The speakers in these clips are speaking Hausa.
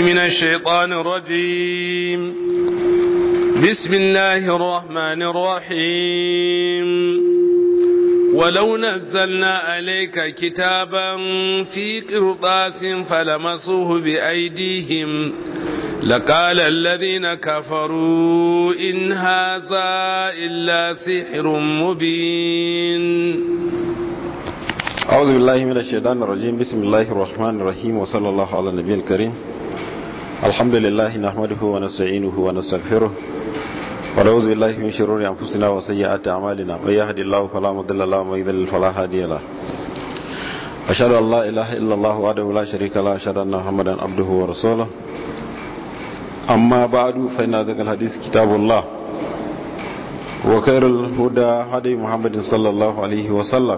من الشيطان الرجيم بسم الله الرحمن الرحيم ولو نزلنا عليك كتابا في قرطاس فلمسوه بأيديهم لقال الذين كفروا إن هذا إلا سحر مبين أعوذ بالله من الشيطان الرجيم بسم الله الرحمن الرحيم وصلى الله على النبي الكريم الحمد لله نحمده ونستعينه ونستغفره ونعوذ بالله من شرور أنفسنا وسيئات أعمالنا من يهد الله فلا مضل له ومن يضلل فلا هادي له أشهد أن لا إله إلا الله وحده لا شريك له أشهد أن محمدا عبده ورسوله أما بعد فإن ذلك الحديث كتاب الله وخير الهدى هدي محمد صلى الله عليه وسلم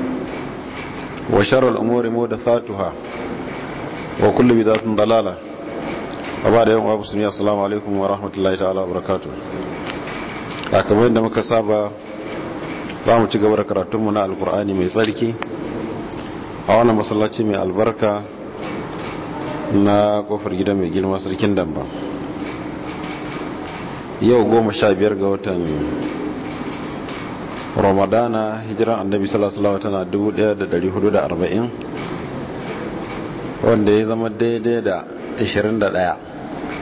وشر الأمور محدثاتها وكل بدعة ضلالة وبعد يوم أبو سنية السلام عليكم ورحمة الله تعالى وبركاته kamar yadda muka saba za mu ci gaba da karatunmu na alkur'ani mai tsarki a wannan masallaci mai albarka na kofar gida mai girma sarkin damba yau goma sha biyar ga watan ramadana hijiran annabi sallallahu tana 1440 wanda ya zama daidai da 21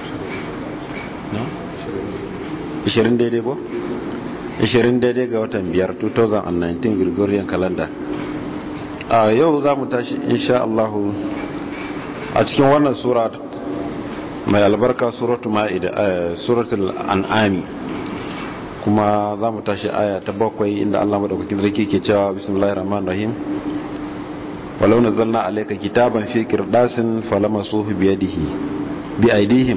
20 daidai ko? 20 daidai ga watan 5 2019 gregorian calendar a yau za mu tashi insha Allah a cikin wannan sura mai albarka suratul ma'ida suratul an'ami kuma za mu tashi aya ta bakwai inda Allah madaukakin sarki ke cewa bismillahir rahmanir rahim walau nazzalna alayka kitaban fi qirdasin falamasuhu bi yadihi bi aydihim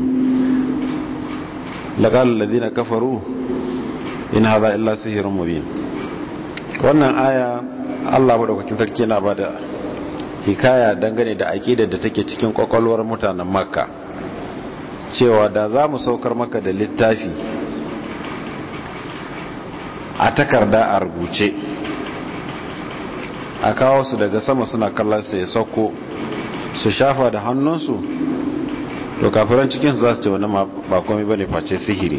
laqala alladhina kafaru in hadha illa sihrun mubin wannan aya Allah madaukakin sarki yana bada hikaya dangane da aqidar da take cikin kwakwalwar mutanen makka cewa da za mu saukar maka da littafi a takarda a rubuce a kawo su daga sama suna kallon su ya sauko su shafa da hannunsu to kafiran cikinsu za su ce wani ba komai bane face sihiri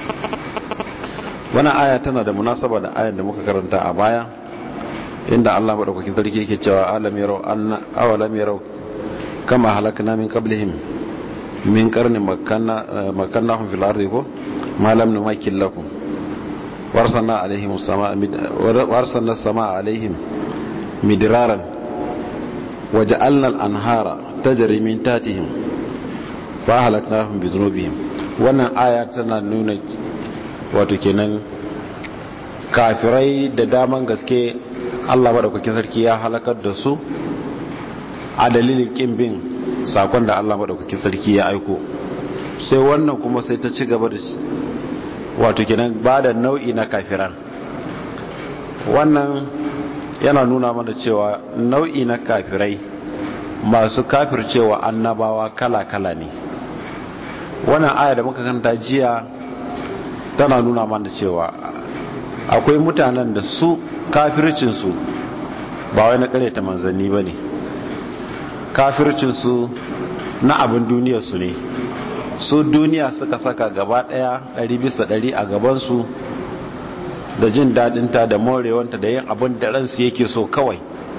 wani aya tana da munasaba da ayan da muka karanta a baya inda Allah madaukakin sarki yake cewa alam yarau anna awalam yarau kama halakna min qablihim min qarni makanna makannahum fil ardi ko ma lam numakkil lakum وارسلنا عليهم السماء مد... وارسلنا السماء عليهم مدرارا وجعلنا الانهار تجري من تحتهم فاهلكناهم بذنوبهم wannan aya tana nuna wato kenan kafirai da daman gaske Allah madaukakin sarki ya halakar da su a dalilin kin bin sakon da Allah madaukakin sarki ya aiko sai wannan kuma sai ta ci gaba da wato kenan ba da nau'i na kafiran wannan yana nuna mana cewa nau'i na kafirai masu kafircewa annabawa kala-kala ne wannan aya da muka kanta jiya tana nuna mana cewa akwai mutanen da su kafircinsu ba wai na ta manzanni ba ne kafircinsu na abin duniyarsu ne su duniya suka saka gaba daya ɗari bisa ɗari a gabansu da jin daɗinta da morewanta da yin abin da ransu yake so kawai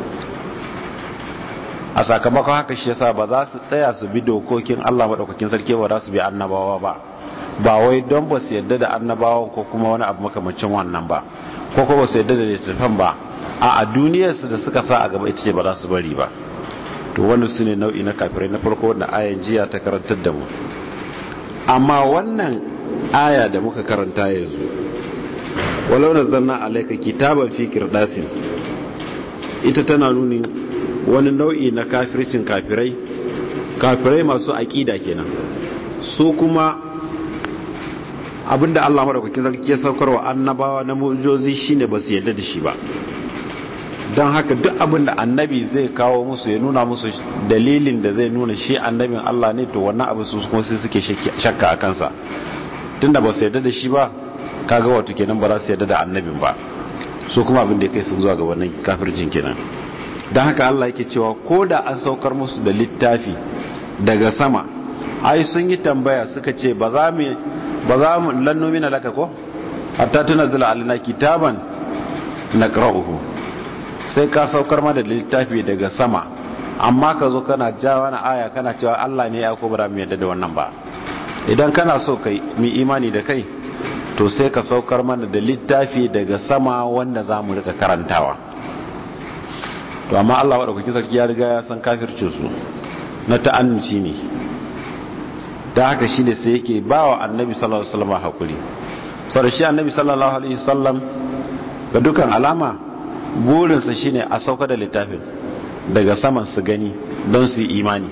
a sakamakon haka shi yasa ba za su tsaya su bi dokokin Allah maɗaukakin sarki ba za su bi annabawa ba ba wai don ba su yadda da annabawan ko kuma wani abu makamacin wannan ba ko kuma ba su yadda da littattafan ba a a duniyarsu da suka sa a gaba ita ce ba za su bari ba to wannan su ne nau'i na kafirai na farko wanda ayan jiya ta karantar da mu amma wannan aya da muka karanta yanzu walau nazzalna alayka kitaban fi qirdasin ita tana nuni wani nau'i na kafircin kafirai kafirai masu aqida kenan su kuma abinda Allah madaukakin sarki ya saukarwa annabawa na mu'jizozi shine ba su yarda da shi ba don haka duk abinda annabi zai kawo musu ya nuna musu dalilin da zai nuna shi annabin Allah ne to wannan abu su kuma sai suke shakka a kansa tunda ba su yarda da shi ba kaga wato kenan ba za su yarda da annabin ba so kuma abin da ya kai sun zuwa ga wannan kafirjin kenan don haka Allah yake cewa ko da an saukar musu da littafi daga sama ai sun yi tambaya suka ce ba za mu ba za mu lannu mina laka ko hatta tunzila alina kitaban naqra'uhu sai ka saukar mana da littafi daga sama amma ka zo kana jawa na aya kana cewa Allah ne ya ko bara mu yadda da wannan ba idan kana so kai mu imani da kai to sai ka saukar mana da littafi daga sama wanda za mu rika karantawa to amma Allah wadda sarki ya riga ya san kafircin su na ta'annuci ne da haka shi ne sai yake ba wa annabi sallallahu alaihi wasallam hakuri sau da shi annabi sallallahu alaihi wasallam ga dukan alama burinsa shine a sauka da littafin daga saman su gani don su yi imani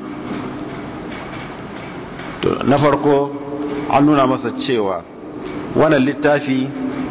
na farko an nuna masa cewa wannan littafi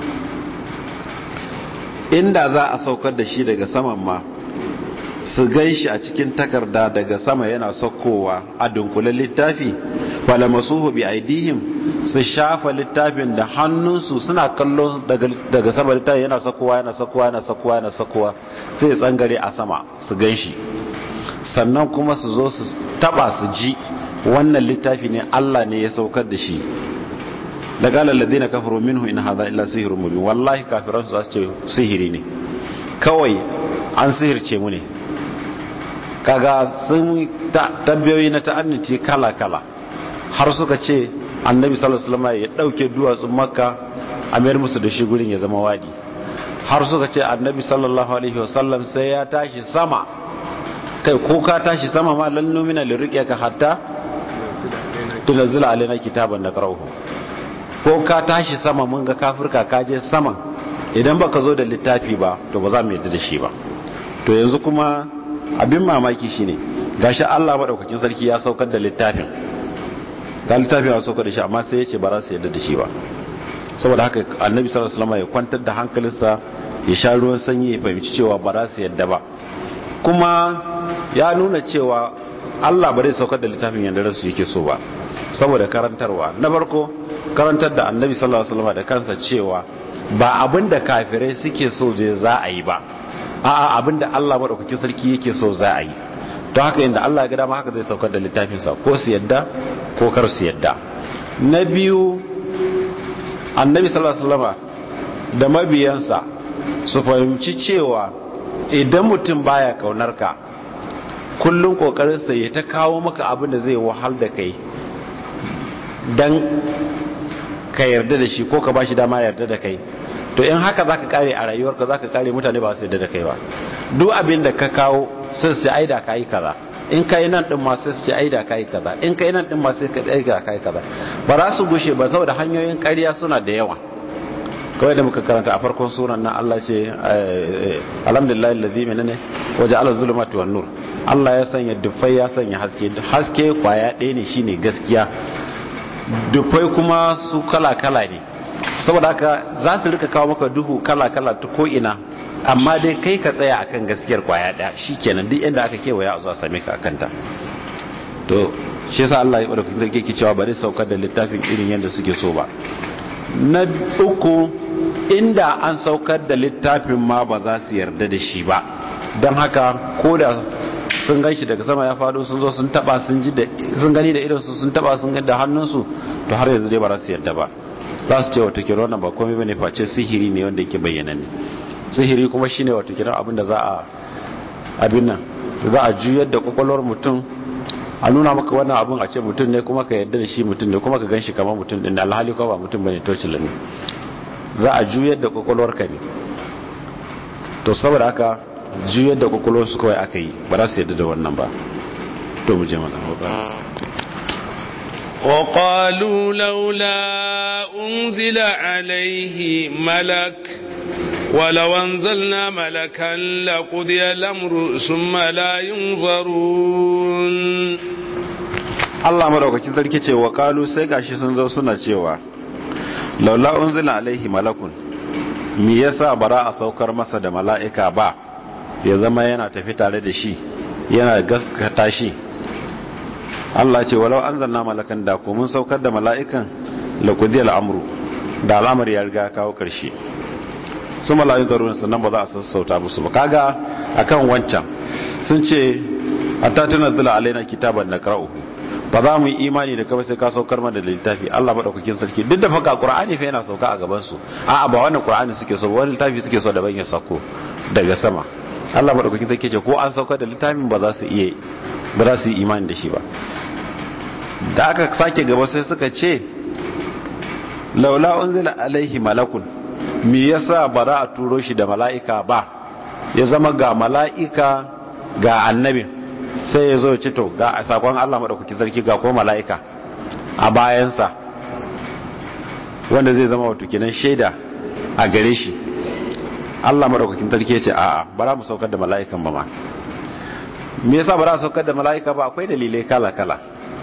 inda za a saukar da shi daga saman ma su gan shi a cikin takarda daga sama yana saukowa a dunkulen littafi falamasuhu bi aidihim su shafa littafin da hannunsu suna kallon daga sama littafi yana saukowa yana saukowa yana saukowa yana saukowa sai tsangare a sama su gan shi sannan kuma su zo su taba su ji wannan littafi ne Allah ne ya saukar da shi da galar ladina kafaru minhu in hadha illa sihrun mubin wallahi kafiran su ce sihiri ne kawai an sihirce mu ne kaga sun tabbiyoyi na ta'annuci kala kala har suka ce annabi sallallahu alaihi wasallam ya dauke duwatsun makka a mayar musu da shi gurin ya zama wadi har suka ce annabi sallallahu alaihi wasallam sai ya tashi sama kai ko ka tashi sama ma lan numina lirqiyaka hatta tunzila alaina kitaban nakrahu ko ka tashi sama mun ga kafirka ka je sama idan baka zo da littafi ba to ba za mu yadda da shi ba to yanzu kuma abin mamaki shine gashi Allah madaukakin sarki ya saukar da littafin ga littafin ya saukar da shi amma sai ya ce ba za su yadda da shi ba saboda haka annabi sallallahu alaihi wasallam ya kwantar da hankalinsa ya sha ruwan sanyi ya fahimci cewa ba za su yadda ba kuma ya nuna cewa Allah ba zai saukar da littafin yadda ransu yake so ba saboda karantarwa na farko karantar da annabi sallallahu alaihi wasallam da kansa cewa ba abin da kafirai suke so je za a yi ba a'a abin da Allah madaukakin sarki yake so za a yi to haka inda Allah ya ga dama haka zai saukar da littafin sa ko su yadda ko kar su yadda na biyu annabi sallallahu alaihi wasallam da mabiyansa su fahimci cewa idan mutum baya kaunar ka kullum kokarin sa ya ta kawo maka abin da zai wahal da kai dan ka yarda da shi ko ka bashi dama yarda da kai to in haka zaka kare a rayuwarka zaka kare mutane ba su yarda da kai ba duk abin da ka kawo sai su aida kai kaza in kai nan din ma sai su aida kai kaza in kai nan din ma sai ka aida kai kaza ba za su gushe ba saboda hanyoyin ƙarya suna da yawa kawai da muka karanta a farkon suran nan Allah ce alhamdulillah allazi menene waje ala zulumati wan nur Allah ya sanya dufai ya sanya haske haske kwaya ɗaya ne shine gaskiya dufai kuma su kala-kala ne saboda haka za su rika kawo maka duhu kala-kala ta ko'ina amma dai kai ka tsaya akan gaskiyar kwaya daya shi kenan duk inda aka kewaya a zuwa same ka akanta to shi yasa Allah ya bada kusa ke cewa bari saukar da littafin irin yadda suke so ba na uku inda an saukar da littafin ma ba za su yarda da shi ba don haka ko da sun gan shi daga sama ya faɗo sun zo sun taba sun ji da sun gani da irinsu sun taba sun gani da hannunsu to har yanzu dai ba za su yarda ba za su ce wata kira wannan ba komai bane face sihiri ne wanda yake bayyana ne sihiri kuma shine wata kira abin da za a abin nan za a juyar da kwakwalwar mutum a nuna maka wannan abin a ce mutum ne kuma ka yarda da shi mutum ne kuma ka gan shi kamar mutum din da alhali ko ba mutum bane tocila ne za a juyar da kwakwalwar ka ne to saboda haka juyar da kwakwalwar su kawai aka yi ba za su yarda da wannan ba to mu je mana وقالوا لولا أنزل عليه ملك ولو أنزلنا ملكا لقضي الأمر ثم لا ينظرون Allah madaukakin sarki ce wa kalu sai gashi sun zo suna cewa laula unzila alaihi malakun me yasa bara a saukar masa da mala'ika ba ya zama yana tafi tare da shi yana gaskata shi Allah ce walau an zanna malakan da ko mun saukar da mala'ikan laƙudiyar amru da alamar ya riga kawo ƙarshe su mala'in zarurin sannan ba za a sassauta musu ba kaga akan wancan sun ce a tattuna zula alaina kitaban na ƙara'u ba za mu yi imani da kawai sai ka saukar mana da littafi Allah madaukakin sarki duk da faka Qur'ani fa yana sauka a gaban su a'a ba wannan Qur'ani suke so wani littafi suke so da ban ya sauko daga sama Allah madaukakin sarki ce ko an saukar da littafin ba za su iya ba za su yi imani da shi ba da aka sake gaba sai suka ce laula unzila alaihi malakun me yasa ba za a turo shi da mala'ika ba ya zama ga mala'ika ga annabin sai ya zo ya ce to ga sakon Allah madaukakin sarki ga ko mala'ika a bayansa wanda zai zama wato kenan shaida a gare shi Allah madaukakin sarki ya ce a'a ba za mu saukar da mala'ikan ba ma me yasa ba za a saukar da mala'ika ba akwai dalilai kala kala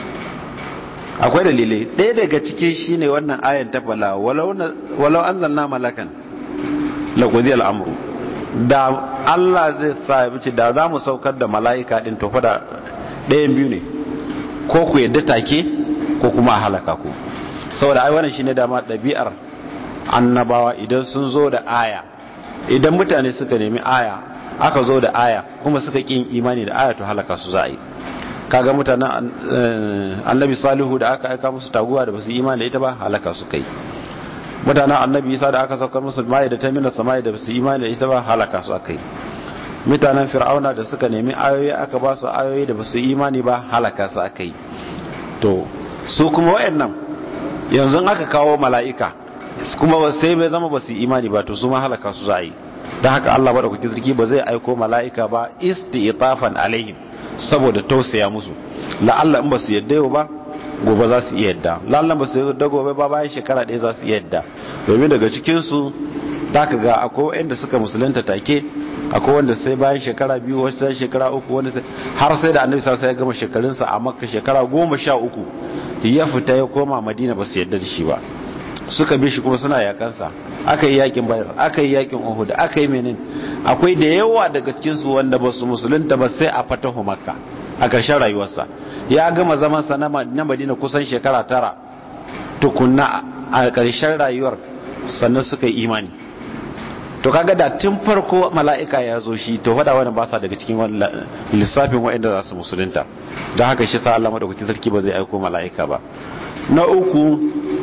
akwai dalilai ɗaya daga cikin shine wannan ayan ta fala walau anzalna malakan laqudi al-amru da Allah zai sa ya bice da za mu saukar da mala'ika din to fa da ɗayan biyu ne ko ku yadda take ko kuma a halaka ku saboda ai wannan shine dama ɗabi'ar annabawa idan sun zo da aya idan mutane suka nemi aya aka zo da aya kuma suka kin imani da aya to halaka su za a yi kaga mutanen annabi salihu da aka aika musu taguwa da basu imani da ita ba halaka su kai mutanen annabi isa da aka saukar musu mai da ta mina samai da basu imani da ita ba halaka su akai mutanen fir'auna da suka nemi ayoyi aka ba su ayoyi da basu imani ba halaka su akai to su kuma wayannan yanzu aka kawo mala'ika kuma sai bai zama basu imani ba to su ma halaka su za a yi don haka Allah ba da kuke sarki ba zai aiko mala'ika ba isti'tafan alaihim saboda tausaya musu la'alla in ba su yadda yau ba gobe za su iya yadda la'alla ba su yadda gobe ba bayan shekara ɗaya za su iya yadda domin daga cikinsu za ka ga akwai wanda suka musulunta take akwai wanda sai bayan shekara biyu wasu sai shekara uku wanda sai har sai da annabi sai ya gama shekarunsa a makka shekara goma sha uku ya fita ya koma madina ba su yadda da shi ba suka bi shi kuma suna yakansa aka yi yakin bayar aka yi yakin uhud aka yi menin akwai da yawa daga cikinsu wanda ba su musulunta ba sai a fatahu makka a ƙarshen rayuwarsa ya gama zaman sa na madina kusan shekara tara tukunna a ƙarshen rayuwar sannan suka yi imani to kaga da tun farko mala'ika ya zo shi to fada wani ba sa daga cikin lissafin waɗanda za su musulunta don haka shi sa Allah madaukakin sarki ba zai aiko mala'ika ba na uku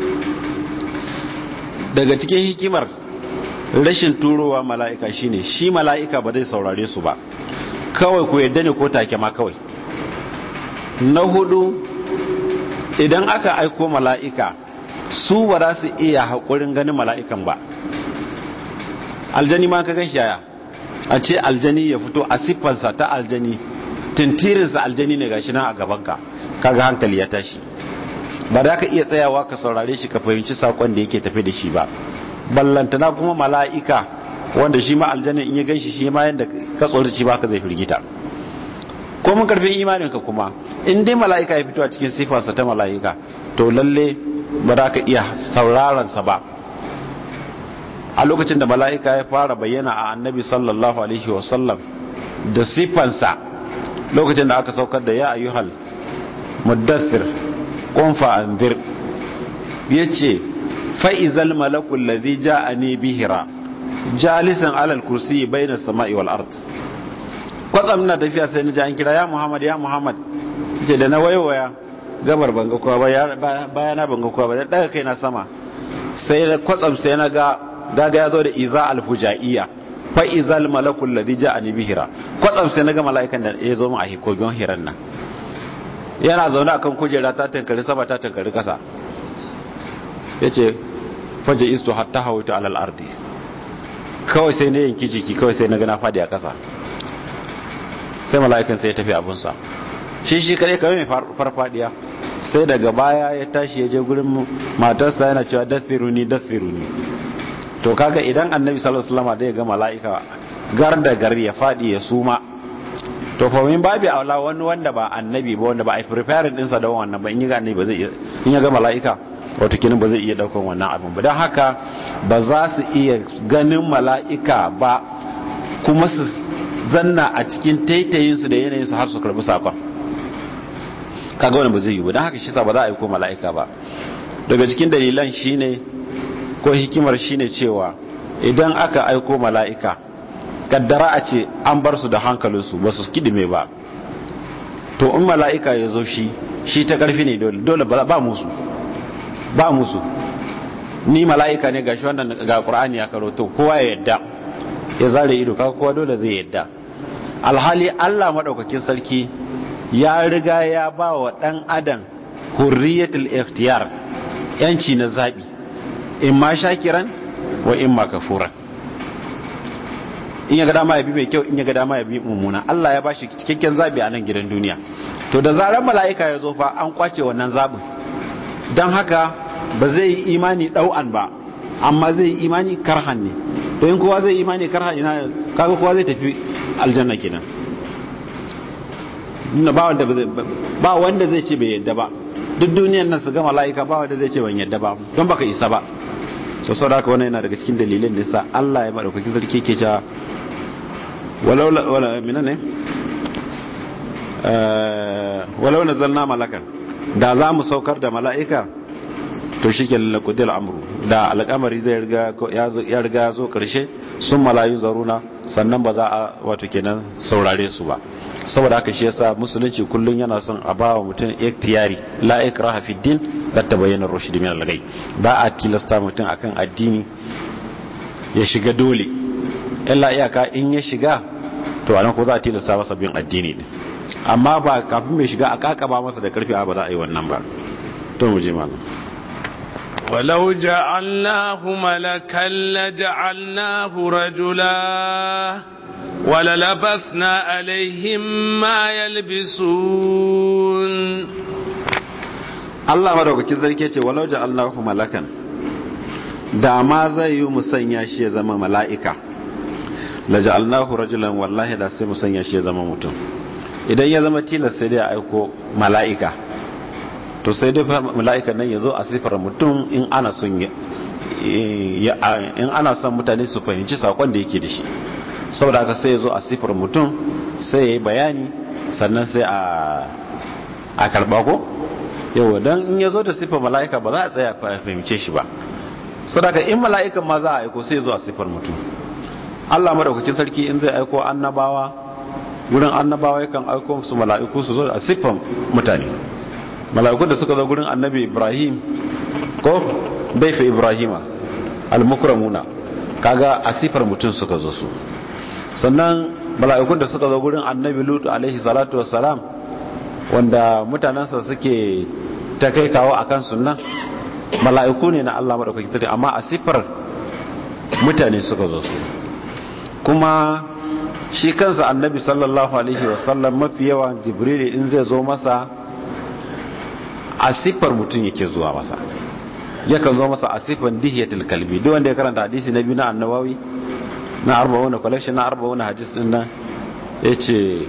daga cikin hikimar rashin turowa mala'ika shine shi mala'ika ba zai saurare su ba kawai ku yadda ne ko take ma kawai na hudu idan aka aiko mala'ika su ba za su iya haƙurin ganin mala'ikan ba aljani ma ka gan shaya a ce aljani ya fito a siffansa ta aljani tintirinsa aljani ne gashi nan a gabanka kaga hankali ya tashi ba da ka iya tsayawa ka saurare shi ka fahimci sakon da yake tafi da shi ba ballantana kuma mala'ika wanda shi ma aljanna in ya ganshi shi ma yanda ka tsoro shi ba ka zai firgita ko mun karfin imanin ka kuma in dai mala'ika ya fito a cikin sifarsa ta mala'ika to lalle ba za ka iya sauraron sa ba a lokacin da mala'ika ya fara bayyana a annabi sallallahu alaihi wasallam da sifansa lokacin da aka saukar da ya ayyuhal muddathir kunfa anzir yace fa izal malakul ladhi ja'ani bihira jalisan alal kursi bayna samai wal ard kwatsam na tafiya sai na ji an kira ya muhammad ya muhammad ce da na waiwaya gabar banga kowa ba bayana banga kowa ba da daga kai na sama sai na kwatsam sai na ga daga ya zo da iza alfujaiya fa izal malakul ladhi ja'ani bihira kwatsam sai na ga mala'ikan da ya zo mu a hikogon hiran nan yana zaune akan kujera ta tankari sama ta tankari kasa yace faje isto hatta hawaitu alal ardi kawai sai na yanki jiki kawai sai na gana fadi a kasa sai mala'ikan sai ya tafi abunsa shi shi kare kawai mai farfadiya sai daga baya ya tashi ya je gurin matarsa yana cewa dathiruni dathiruni to kaga idan annabi sallallahu alaihi wasallam da ya ga mala'ika gar da gar ya fadi ya suma to fa min babi aula wani wanda ba annabi ba wanda ba a prepare din sa da wannan ba in ya ga annabi ba zai iya in ya ga mala'ika wato kinin ba zai iya daukan wannan abin ba dan haka ba za su iya ganin mala'ika ba kuma su zanna a cikin taitayin su da yanayin su har su karbi sakon kaga wannan ba zai yi ba dan haka shi sa ba za a yi ko mala'ika ba daga cikin dalilan shine ko hikimar shine cewa idan aka aiko mala'ika kaddara a ce an bar su da hankalinsu ba su kidime ba to in mala'ika ya zo shi shi ta karfi ne dole dole ba musu ba musu ni mala'ika ne gashi wannan ga qur'ani ya karoto kowa ya yadda ya zare ido kaga kowa dole zai yadda alhali Allah madaukakin sarki ya riga ya ba wa dan adam hurriyatul ikhtiyar yanci na zabi in ma shakiran wa in ma kafuran in ya ga dama ya bi mai kyau in ya ga dama ya bi mummuna Allah ya bashi cikakken zabi a nan gidan duniya to da zarar mala'ika ya zo fa an kwace wannan zabin don haka ba zai yi imani ɗau'an ba amma zai yi imani karhan ne to in kowa zai yi imani karhan ina kaga kowa zai tafi aljanna kenan ba wanda ba wanda zai ce bai yadda ba duk duniyan nan su ga mala'ika ba wanda zai ce ban yadda ba don baka isa ba so saboda haka wannan yana daga cikin dalilin da yasa Allah ya madaukakin sarki ke cewa walau wala minane walau nazalna malakan da za mu saukar da mala'ika to shi ke lalakudil amru da al'amari zai ya riga ya zo karshe sun malayu zaruna sannan ba za a wato kenan saurare su ba saboda haka shi yasa musulunci kullum yana son a ba wa mutum ikhtiyari la ikraha fi din la tabayyana rushd min al-ghay ba a tilasta mutum akan addini ya shiga dole illa iyaka in ya shiga to anan ko za a tilasta masa bin addini ne amma ba kafin mai shiga a kakaba masa da karfi ba za a yi wannan ba to mu je malam ولو جعلناه ملكا لجعلناه رجلا وللبسنا عليهم ما يلبسون Allah madaukakin zarke ce walau ja'alnahu malakan da ma zai yi musanya shi ya zama mala'ika la ja'alnahu rajulan wallahi da sai musanya shi ya zama mutum idan ya zama tilas sai dai a aiko mala'ika to sai dai mala'ikan nan ya zo a sifar mutum in ana son in ana son mutane su fahimci sakon da yake da shi saboda haka sai ya zo a sifar mutum sai ya yi bayani sannan sai a karba ko yau don in ya zo da sifar mala'ika ba za a tsaya fahimce shi ba saboda in mala'ikan ma za a aiko sai ya zo a sifar mutum Allah madaukakin sarki in zai aiko annabawa wurin annabawa yakan aiko su mala'iku su zo a siffan mutane mala'ikun da suka zo gurin annabi ibrahim ko daifa ibrahima al-mukramuna kaga a siffar mutum suka zo su sannan mala'ikun da suka zo gurin annabi lutu alaihi salatu wassalam wanda mutanensa suke ta kai kawo akan sunnan mala'iku ne na Allah madaukakin sarki amma a siffar mutane suka zo su kuma shi kansa annabi sallallahu alaihi wasallam mafi yawan jibril in zai zo masa a siffar mutum yake zuwa masa yakan zo masa a siffar dihiyatul kalbi duk wanda ya karanta hadisi na biyu na annabawi na arba'una collection na arba'una hadis din nan yace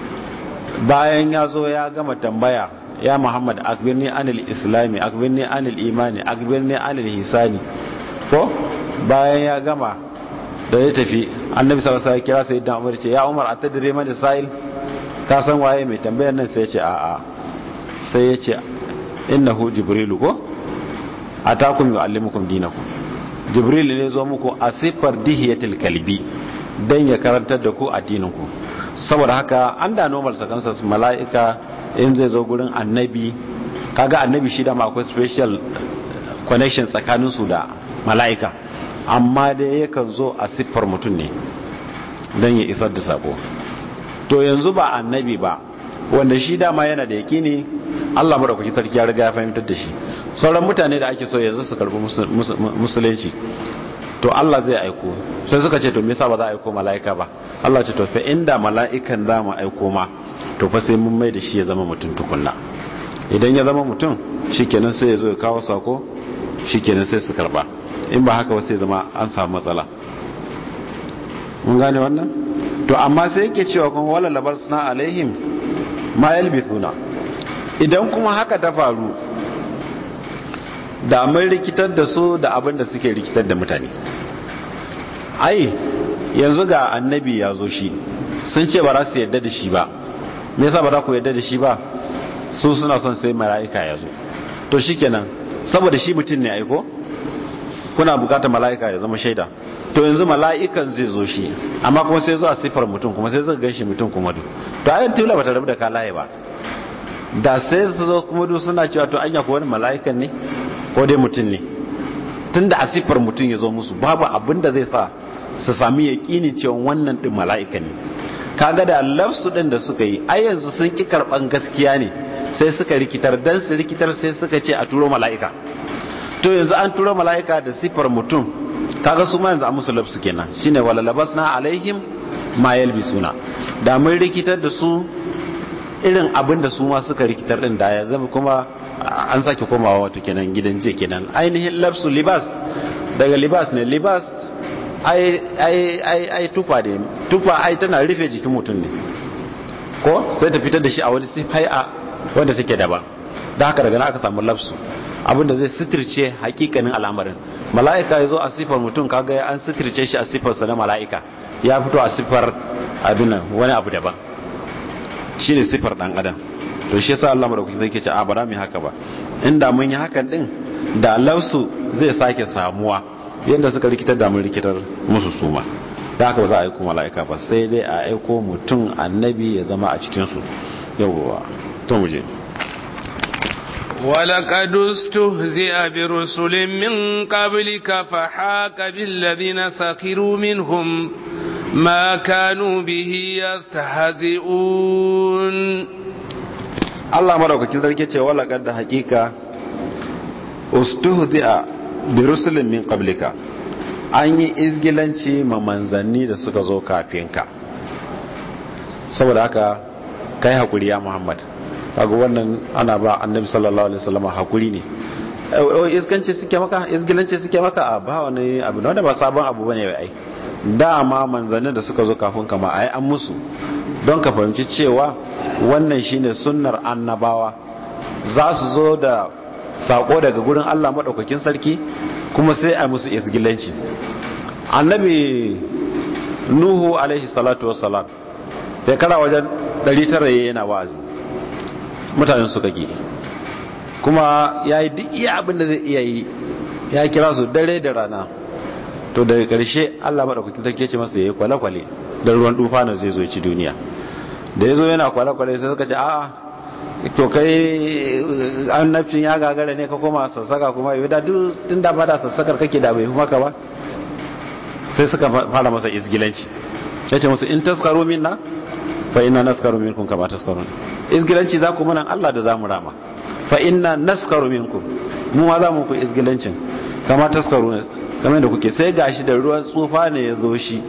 bayan ya zo ya gama tambaya ya muhammad akbirni anil islami akbirni anil imani akbirni anil hisani ko bayan ya gama da ya tafi annabi sallallahu alaihi kira sai dan umar ce ya umar atadri man sa'il ka san waye mai tambayar nan sai ya ce a'a sai ya ce innahu jibrilu ko atakum yuallimukum dinakum jibril ne zo muku a sifar dihiyatul kalbi dan ya karantar da ku addinin ku saboda haka an da normal circumstances mala'ika in zai zo gurin annabi kaga annabi shi da ma akwai special connection tsakanin su da mala'ika amma dai yakan zo a siffar mutum ne don ya isar da sako to yanzu ba annabi ba wanda shi dama yana da yakini Allah madaukaki sarki ya riga ya fahimtar da shi sauran mutane da ake so yanzu su karbi musulunci to Allah zai aiko sai suka ce to me yasa ba za a aiko mala'ika ba Allah ce to fa inda mala'ikan za mu aiko ma to fa sai mun mai da shi ya zama mutum tukunna idan ya zama mutum shikenan sai ya zo ya kawo sako shikenan sai su karba in ba haka sai zama an samu matsala mun gane wannan to amma sai yake cewa kuma wala labar suna alaihim ma yalbithuna idan kuma haka ta faru da mun rikitar da su da abin da suke rikitar da mutane ai yanzu ga annabi ya zo shi sun ce ba za su yadda da shi ba me yasa ba za ku yadda da shi ba su suna son sai mala'ika ya zo to shikenan saboda shi mutum ne aiko kuna bukatar mala'ika ya zama shaida to yanzu mala'ikan zai zo shi amma kuma sai zo a sifar mutum kuma sai zai ganshi mutum kuma duk to ayan tula bata rabu da kalaye ba da sai su zo kuma duk suna cewa to anya ko wani mala'ikan ne ko dai mutum ne tunda a siffar mutum ya zo musu babu abin da zai sa su sami yaƙini cewa wannan din mala'ika ne kaga da lafsu din da suka yi ai yanzu sun ki karban gaskiya ne sai suka rikitar dan su rikitar sai suka ce a turo mala'ika to yanzu an turo mala'ika da siffar mutum kaga su ma yanzu an musu lafsu kenan shine wala labasna alaihim ma yalbisuna da mun rikitar da su irin abin da su ma suka rikitar din da ya zama kuma an sake komawa wato kenan gidan je kenan ainihin lafsu libas daga libas ne libas ai ai ai ai tufa ne tufa ai tana rufe jikin mutum ne ko sai ta fitar da shi a wani sifai'a wanda take daban da haka daga nan aka samu lafsu abinda zai sitirce hakikanin al'amarin mala'ika ya zo a sifar mutum kaga an sitirce shi a sifarsa na mala'ika ya fito a sifar abin nan wani abu daban shi ne sifar dan adam to shi yasa Allah madaukakin zai ce a bara mu haka ba inda mun yi hakan din da lafsu zai sake samuwa yadda suka rikitar da mun rikitar musu suma da haka ba za a aiko mala'ika ba sai dai a aiko mutum annabi ya zama a cikin su yawwa to mu je ولقد استهزئ برسل من قبلك فحاك بالذين سخروا منهم ما كانوا به يستهزئون Allah madaukakin sarki ce wala kadda hakika ustuhdi'a bi rusulin min qablika an yi izgilanci ma manzanni da suka zo kafin ka saboda haka kai hakuri ya Muhammad kaga wannan ana ba annabi sallallahu alaihi wasallam hakuri ne iskanci suke maka izgilanci suke maka a ba wani abu wanda ba sabon abu bane ai dama manzannin da suka zo kafin kama ai an musu don ka fahimci cewa wannan shine sunnar annabawa za su zo da sako daga gurin Allah madaukakin sarki kuma sai a musu izgilanci annabi nuhu alaihi salatu wassalam shekara wajen 900 yana wa'azi mutanen suka ki kuma ya yi duk iya abin da zai iya yi ya kira su dare da rana to daga ƙarshe allah maɗaukakin sarki ce masa ya yi kwale-kwale don ruwan dufa na zai zo ci duniya da ya zo yana kwale-kwale sai suka ce a'a to kai annabcin ya gagara ne ka koma sassaka kuma yi da duk tun da bada sassakar kake da bai maka ba sai suka fara masa izgilanci ya ce musu in taskaro minna fa ina naskaru minkum kama taskarun izgilanci za ku mana Allah da za mu rama fa inna naskaru minkum mu ma za mu ku izgilancin kama taskaru kamar da kuke sai gashi da ruwan tsufa ne ya zo shi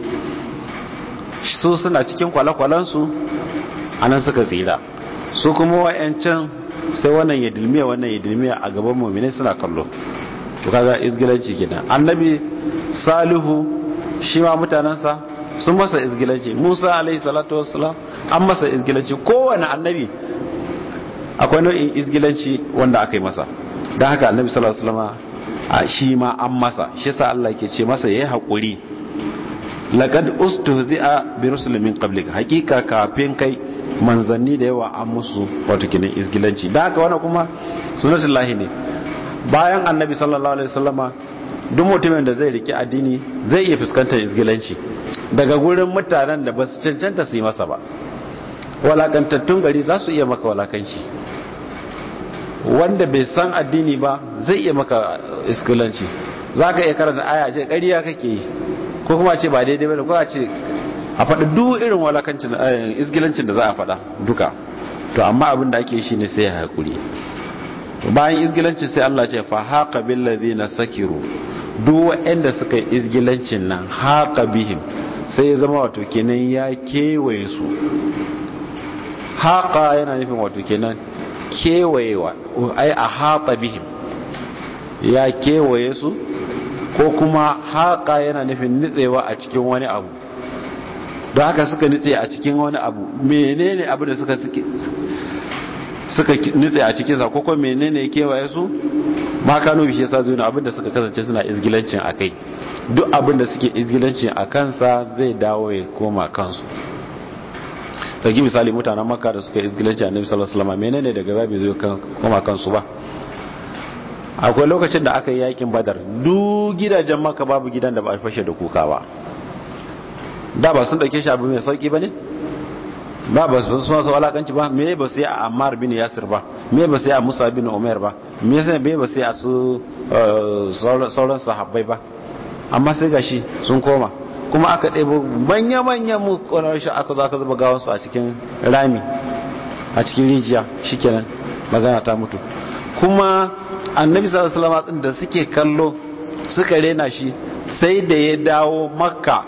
su suna cikin kwale-kwalensu a nan suka tsira su kuma wa'yancan sai wannan ya dilmiya wannan ya dilmiya a gaban mummini suna kallo to kaga izgilanci kenan annabi salihu shi ma mutanensa sun masa izgilanci musa alaihi salatu wassalam an masa izgilanci kowane annabi akwai nau'in izgilanci wanda aka yi masa don haka annabi sallallahu alaihi wasallam a shi ma an masa shi sa Allah ke ce masa yayi hakuri laqad ustuhzi'a bi rusulin min qablik hakika kafin kai manzanni da yawa an musu wato kinin izgilanci don haka wannan kuma sunnatullahi ne bayan annabi sallallahu alaihi wasallama duk mutumin da zai riki addini zai iya fuskantar izgilanci daga gurin mutanen da ba su cancanta su yi masa ba walakantattun gari za su iya maka walakanci wanda bai san addini ba zai iya maka iskilanci za ka iya karanta aya ce ƙariya kake yi ko kuma ce ba daidai bane ko a ce a faɗi duk irin walakancin isgilancin da za a faɗa duka to amma abin da ake shi ne sai ya haƙuri bayan isgilancin sai Allah ce fa haqa bil ladina sakiru duk waɗanda suka yi isgilancin nan haqa bihim sai ya zama wato kenan ya kewaye su haqa yana nufin wato kenan kewayewa ai a haqa bihim ya kewaye su ko kuma haqa yana nufin nitsewa a cikin wani abu don haka suka nitse a cikin wani abu menene abu da suka suka nitse a cikinsa ko kuma menene ya kewaye su ma kano bishe sa zuwa abin da suka kasance suna izgilancin a kai duk abin da suke izgilancin a kansa zai dawo ya koma kansu ɗauki misali mutanen makka da suka izgilanci a nabi sallallahu alaihi wasallam menene daga babu zai koma kansu ba akwai lokacin da aka yi yakin badar duk gidajen makka babu gidan da ba a fashe da kuka ba da ba sun dauke shi abu mai sauki ba ne ba ba su masu walakanci ba me ba sai a ammar bin yasir ba me ba sai a musa bin umar ba me sai me ba sai a su sauran sahabbai ba amma sai gashi sun koma kuma aka ɗebo manya-manya mu ƙonar shi aka zo aka zuba gawansu a cikin rami a cikin rijiya shikenan magana ta mutu kuma annabi sallallahu alaihi wasallam da suke kallo suka rena shi sai da ya dawo makka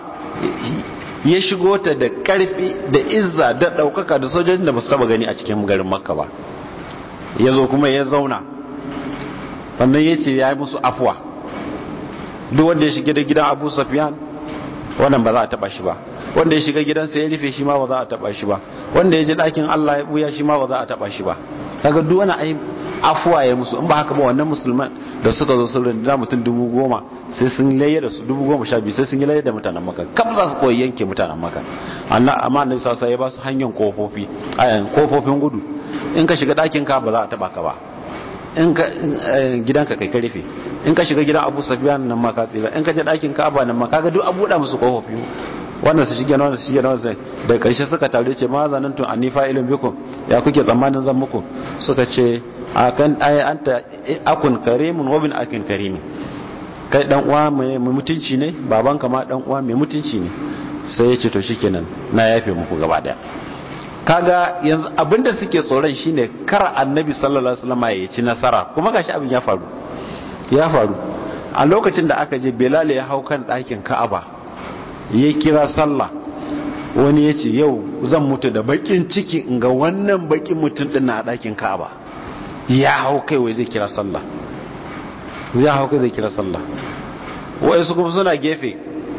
ya shigo ta da karfi da izza da daukaka da sojojin da ba su taba gani a cikin garin makka ba ya zo kuma ya zauna sannan ya ce ya yi musu afuwa duk wanda ya shiga da gidan abu safiyan wannan ba za a taba shi ba wanda ya shiga gidansa ya rufe shi ma ba za a taba shi ba wanda ya ji ɗakin allah ya buya shi ma ba za a taba shi ba kaga duk wani ai afuwa ya musu in ba haka ba wannan musulman da suka zo sun rinda mutum dubu goma sai sun laye da su dubu goma sha biyu sai sun yi laye da mutanen maka kam za su koyi yanke mutanen maka amma annabi sa ya ba su hanyar kofofi ayan kofofin gudu in ka shiga ɗakin ka ba za a taba ka ba in ka gidanka kai ka rufe in ka shiga gidan abu safiyan nan ma ka tsira in ka je ɗakin ka ba nan ma kaga duk abu da musu kofofi wannan su shige wannan su shige wannan sai da karshe suka tare ce ma zanantun annifa ilin bikum ya kuke tsammanin zan muku suka ce akan ay anta akun karimun wa bin akin karimin kai dan uwa mai mutunci ne babanka ma dan uwa mai mutunci ne sai ya ce to shikenan na yafe muku gaba daya kaga yanzu abinda suke tsoron shine kar annabi sallallahu alaihi wasallam ya ci nasara kuma gashi abin ya faru ya faru a lokacin da aka je belal ya hau kan ɗakin ka'aba ya kira sallah wani ya ce yau zan mutu da bakin ciki in ga wannan bakin mutum din na ɗakin ka'aba ya hau kai wai zai kira sallah ya hau kai zai kira sallah wai su kuma suna gefe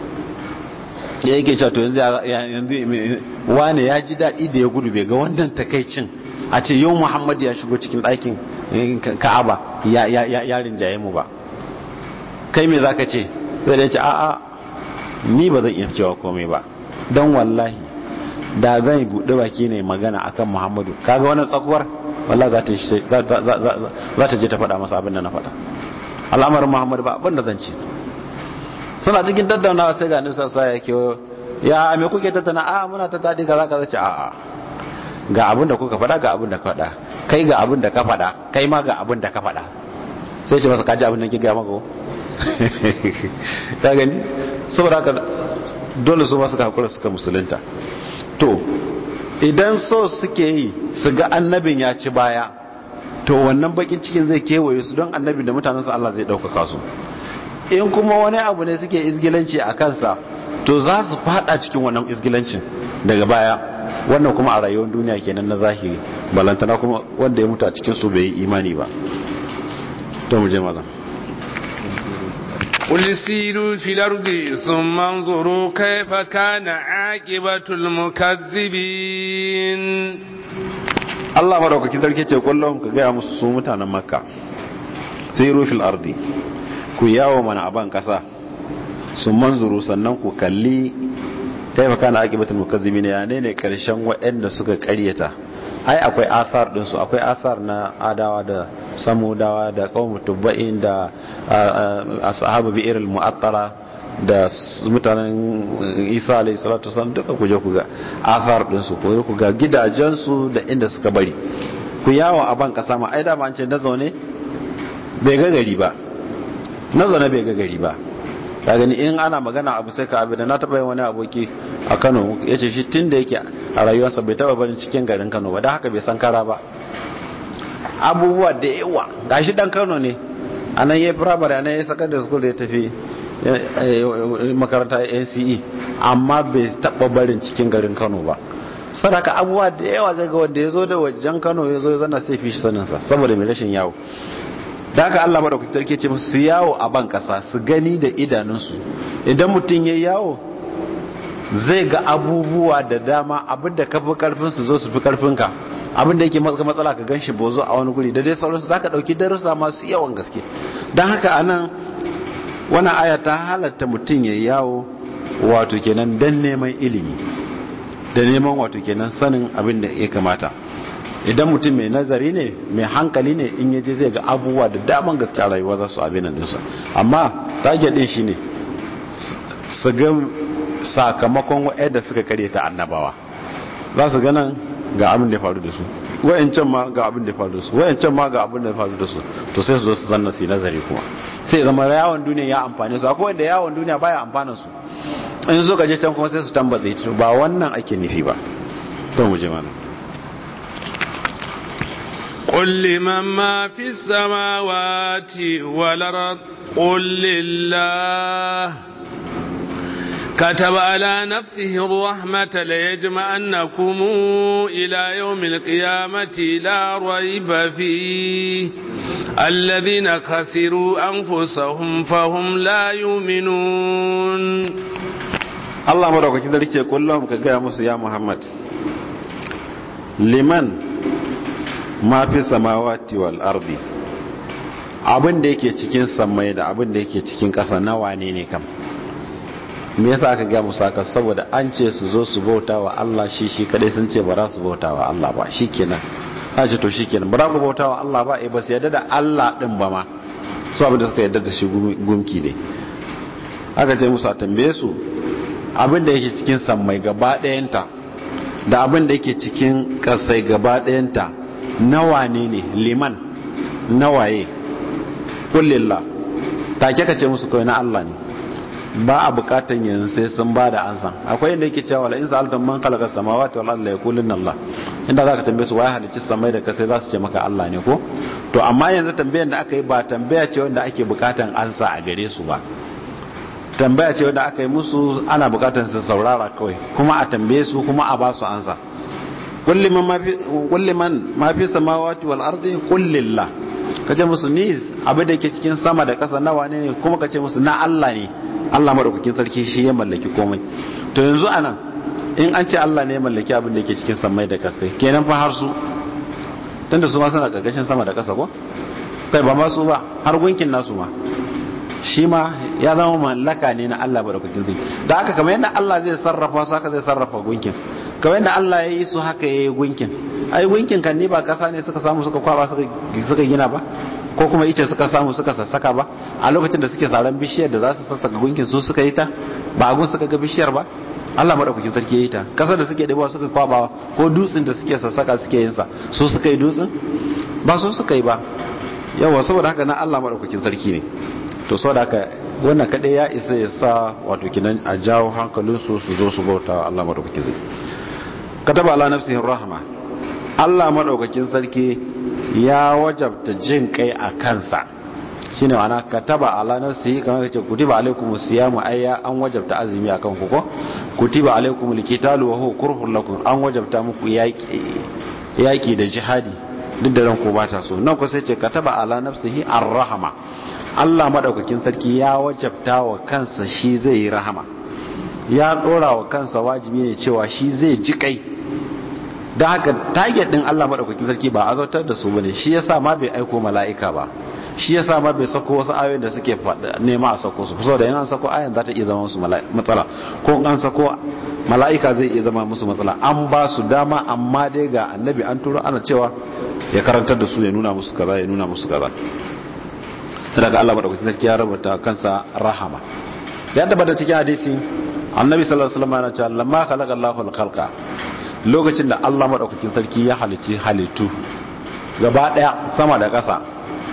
ya yake cewa to yanzu wane ya ji daɗi da ya gudu bai ga wannan takaicin a ce yau muhammad ya shigo cikin ɗakin ka'aba ya rinjaye mu ba kai me za ka ce zai da ce a'a ni ba zan iya cewa komai ba don wallahi da zan buɗe baki ne magana akan muhammadu kaga wannan tsakuwar wallah za ta je ta faɗa masa abin da na faɗa al'amarin muhammadu ba abin da zan ce suna cikin tattaunawa sai ga nisa sa ya ke ya me kuke tattauna a muna ta daɗi kaza kaza ce a'a ga abin da kuka faɗa ga abin da ka faɗa kai ga abin da ka faɗa kai ma ga abin da ka faɗa sai ce masa kaji abin da ke gaya maka ka gani saboda haka dole su masu hakura suka musulunta to idan so suke yi su ga annabin ya ci baya to wannan bakin cikin zai kewaye su don annabin da mutanensu Allah zai ɗaukaka su in kuma wani abu ne suke izgilanci a kansa to za su fada cikin wannan izgilancin daga baya wannan kuma a rayuwar duniya kenan na zahiri balantana kuma wanda ya mutu a cikin su bai yi imani ba to mu je malam قل سيروا في الأرض ثم انظروا كيف كان عاقبة المكذبين Allah madaukaki sarki ce kullum ka gaya musu su mutanen makka siru fil ardi ku yawo mana aban kasa sun manzuru sannan ku kalli kaifa kana aqibatul mukazzibin ya ne ne karshen waɗanda suka ƙaryata ai akwai athar din su akwai athar na adawa da samudawa da qawmu tubba'in da ashabu bi'iril mu'attala da mutanen Isa alayhi salatu wasallam duka ku je ku ga athar din su ko ku ga gidajen su da inda suka bari ku yawo a ban kasa ma ai da ma an ce na zaune bai ga gari ba na zaune bai ga gari ba ka gani in ana magana abu sai ka abu da na taba yin wani aboki a Kano ya ce shi tun da yake a rayuwarsa bai taba barin cikin garin Kano ba don haka bai san kara ba abubuwa da yawa gashi dan Kano ne a nan yayi primary a nan yayi secondary school da ya tafi makaranta NCE amma bai taba barin cikin garin Kano ba sadaka abubuwa da yawa zai ga wanda ya zo da wajen Kano ya zo ya zana sai fi shi saninsa saboda mai rashin yawo da haka Allah madaukaki tarke ce musu yawo a ban kasa su gani da idanunsu idan mutum ya yawo zai ga abubuwa da dama abinda ka fi karfin su zo su fi karfin ka abinda yake maka matsala ka ganshi bozo a wani guri da dai sauransu zaka dauki darussa masu yawan gaske dan haka anan wannan aya ta halatta mutum ya yawo wato kenan dan neman ilimi da neman wato kenan sanin abin da ya kamata idan mutum mai nazari ne mai hankali ne in yaje zai ga abubuwa da daman gaske a rayuwa za su abin nan dinsa amma target din shine su ga sakamakon wa'anda suka kare ta annabawa za su ganan ga abin da ya faru da su wayancan ma ga abin da ya faru da su wayancan ma ga abin da ya faru da su to sai su zo su zanna su nazari kuma sai zama yawon duniya ya amfane su akwai wanda yawon duniya baya amfanin su in zo gaje can kuma sai su tambaye ba wannan ake nufi ba to mu je mana قل لمن ما في السماوات والأرض قل لله كتب على نفسه الرحمة ليجمعنكم إلى يوم القيامة لا ريب فيه الذين خسروا أنفسهم فهم لا يؤمنون الله مرحبا كده لكي يقول لهم كجاء موسى يا محمد لمن ما في السماوات والأرض abin da yake cikin sammai da abin da yake cikin ƙasa na wane ne kam me yasa aka ga musu haka saboda an ce su zo su bauta wa Allah shi shi kadai sun ce ba za su bauta wa Allah ba shikenan a ce to shikenan ba za ku bauta wa Allah ba eh ba su yarda da Allah din ba ma su abin da suka yarda da shi gumki ne aka ce musu a tambaye su abin da yake cikin sammai gaba ɗayanta da abin da yake cikin ƙasai gaba ɗayanta na wane ne liman na waye kullillah take ka ce musu kawai na Allah ne ba a bukatan yanzu sai sun ba da ansan akwai inda yake cewa la in sa'altum man khalaqa samawati wal ardi la yaquluna Allah inda zaka tambaye su waye halicci samai da kasai za su ce maka Allah ne ko to amma yanzu tambayar da aka yi ba tambaya ce wanda ake bukatan ansa a gare su ba tambaya ce wanda aka yi musu ana bukatan su saurara kawai kuma a tambaye su kuma a ba su ansa kulli man ma fi kulli man ma fi samawati wal ardi qul lillah kace musu ni abin da yake cikin sama da ƙasa nawa ne kuma kace musu na Allah ne Allah madaukakin sarki shi ya mallaki komai to yanzu anan in an ce Allah ne ya mallaki abin da yake cikin samai da ƙasa kenan fa har su tunda su ma suna karkashin sama da ƙasa ko kai ba ma su ba har gunkin nasu ma shi ma ya zama mallaka ne na Allah madaukakin sarki da haka kamar yadda Allah zai sarrafa su haka zai sarrafa gunkin kamar yadda Allah ya yi su haka ya yi gunkin ai gunkin kan ni ba kasa ne suka samu suka kwaba suka gina ba ko kuma ice suka samu suka sassaka ba a lokacin da suke saran bishiyar da za su sassaka gunkin su suka yi ta ba agun suka ga bishiyar ba Allah madaukakin sarki ya yi ta kasar da suke dabawa suka kwaba ko dutsen da suke sassaka suke yin sa su suka yi dutsen ba su suka yi ba yawa saboda haka na Allah madaukakin sarki ne to saboda haka wannan kadai ya isa ya sa wato kinan a jawo hankalinsu su zo su bauta wa Allah madaukakin sarki kataba ala nafsihi rahma Allah madaukakin sarki ya wajabta jin kai a kansa shine wana kataba ala nafsihi kamar kace kutiba alaikumus siyamu ayya an wajabta azumi akan ku ko kutiba alaikumul qitalu wa huwa kurhun lakum an wajabta muku yaki yaki da jihadi duk da ranku ba ta so nan ko sai ce kataba ala nafsihi ar-rahma Allah madaukakin sarki ya wajabta wa kansa shi zai yi rahama ya dora wa kansa wajibi ne cewa shi zai ji kai da haka target din Allah madaukakin sarki ba azautar da su bane shi yasa ma bai aiko mala'ika ba shi yasa ma bai sako wasu ayoyin da suke nema a sako su saboda in an sako ayan za ta iya zama musu matsala ko an sako mala'ika zai iya zama musu matsala an ba su dama amma dai ga annabi an turo ana cewa ya karantar da su ya nuna musu kaza ya nuna musu kaza daga Allah madaukakin sarki ya rubuta kansa rahama ya tabbata cikin hadisi annabi sallallahu alaihi wasallam yana cewa lamma khalaqa Allahu al-khalqa lokacin da Allah madaukakin sarki ya halici halittu gaba daya sama da ƙasa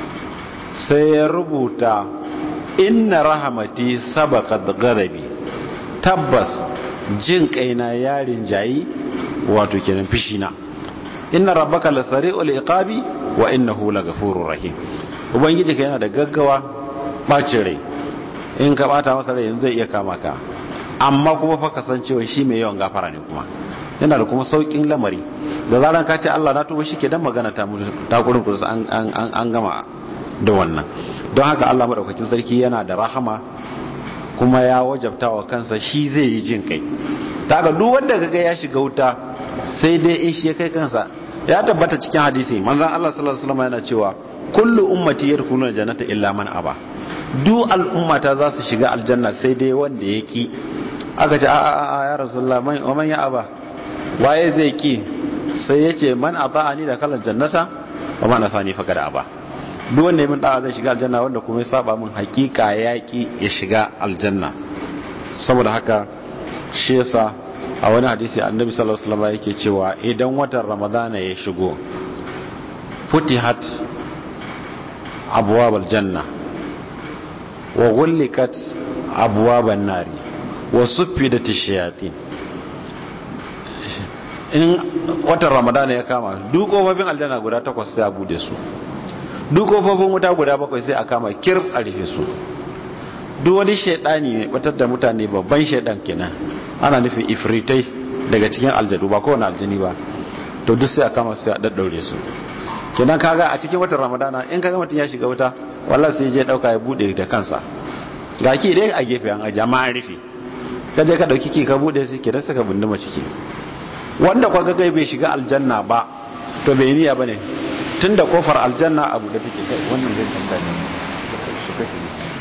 sai ya rubuta inna rahamati sabaqat ghadabi tabbas jin kaina yarin jayi wato kenan fishina inna rabbaka lasari'ul iqabi wa innahu laghafurur rahim ubangiji ka yana da gaggawa bacin rai in ka bata masa rai yanzu zai iya kama ka amma kuma fa kasancewa shi mai yawan gafara ne kuma yana da kuma saukin lamari da zaran ka ce Allah na tuba shike dan magana ta ta gurin kurus an an an gama da wannan don haka Allah madaukakin sarki yana da rahama kuma ya wajabta wa kansa shi zai yi jin kai ta ga duk wanda kaga ya shiga wuta sai dai in shi ya kai kansa ya tabbata cikin hadisi manzon Allah sallallahu alaihi wasallam yana cewa kullu ummati yadkhuluna jannata illa man aba duk al'ummata za su shiga aljanna sai dai wanda ya ki aka ce a a ya rasulullah man wa man ya aba waye zai ki sai yace man ata'ani da kalan jannata wa man asani fa kada aba duk wanda ya min da'a zai shiga aljanna wanda kuma ya saba min hakika ya ki ya shiga aljanna saboda haka shi yasa a wani hadisi annabi sallallahu alaihi wasallam yake cewa idan watan ramadana ya shigo futihat abwabal janna wa ghullikat abwaban nari wa suffidat ash-shayatin in watan ramadana ya kama duk kofofin aljanna guda takwas sai a bude su duk kofofin wuta guda bakwai sai a kama kirf a rufe su duk wani shaidani ne batar da mutane babban shaidan kenan ana nufin ifritai daga cikin aljadu ba kowane aljini ba to duk sai a kama sai a daddaure su kenan kaga a cikin watan ramadana in kaga mutum ya shiga wuta wallahi sai je dauka ya bude da kansa ga ki dai a gefe an aje amma an rufe ka je ka dauki ki ka bude sai ki rasa ka bunduma ciki wanda kwa gagai bai shiga aljanna ba to bai niyya bane tunda kofar aljanna abu da take kai wannan zai tambaya su kashi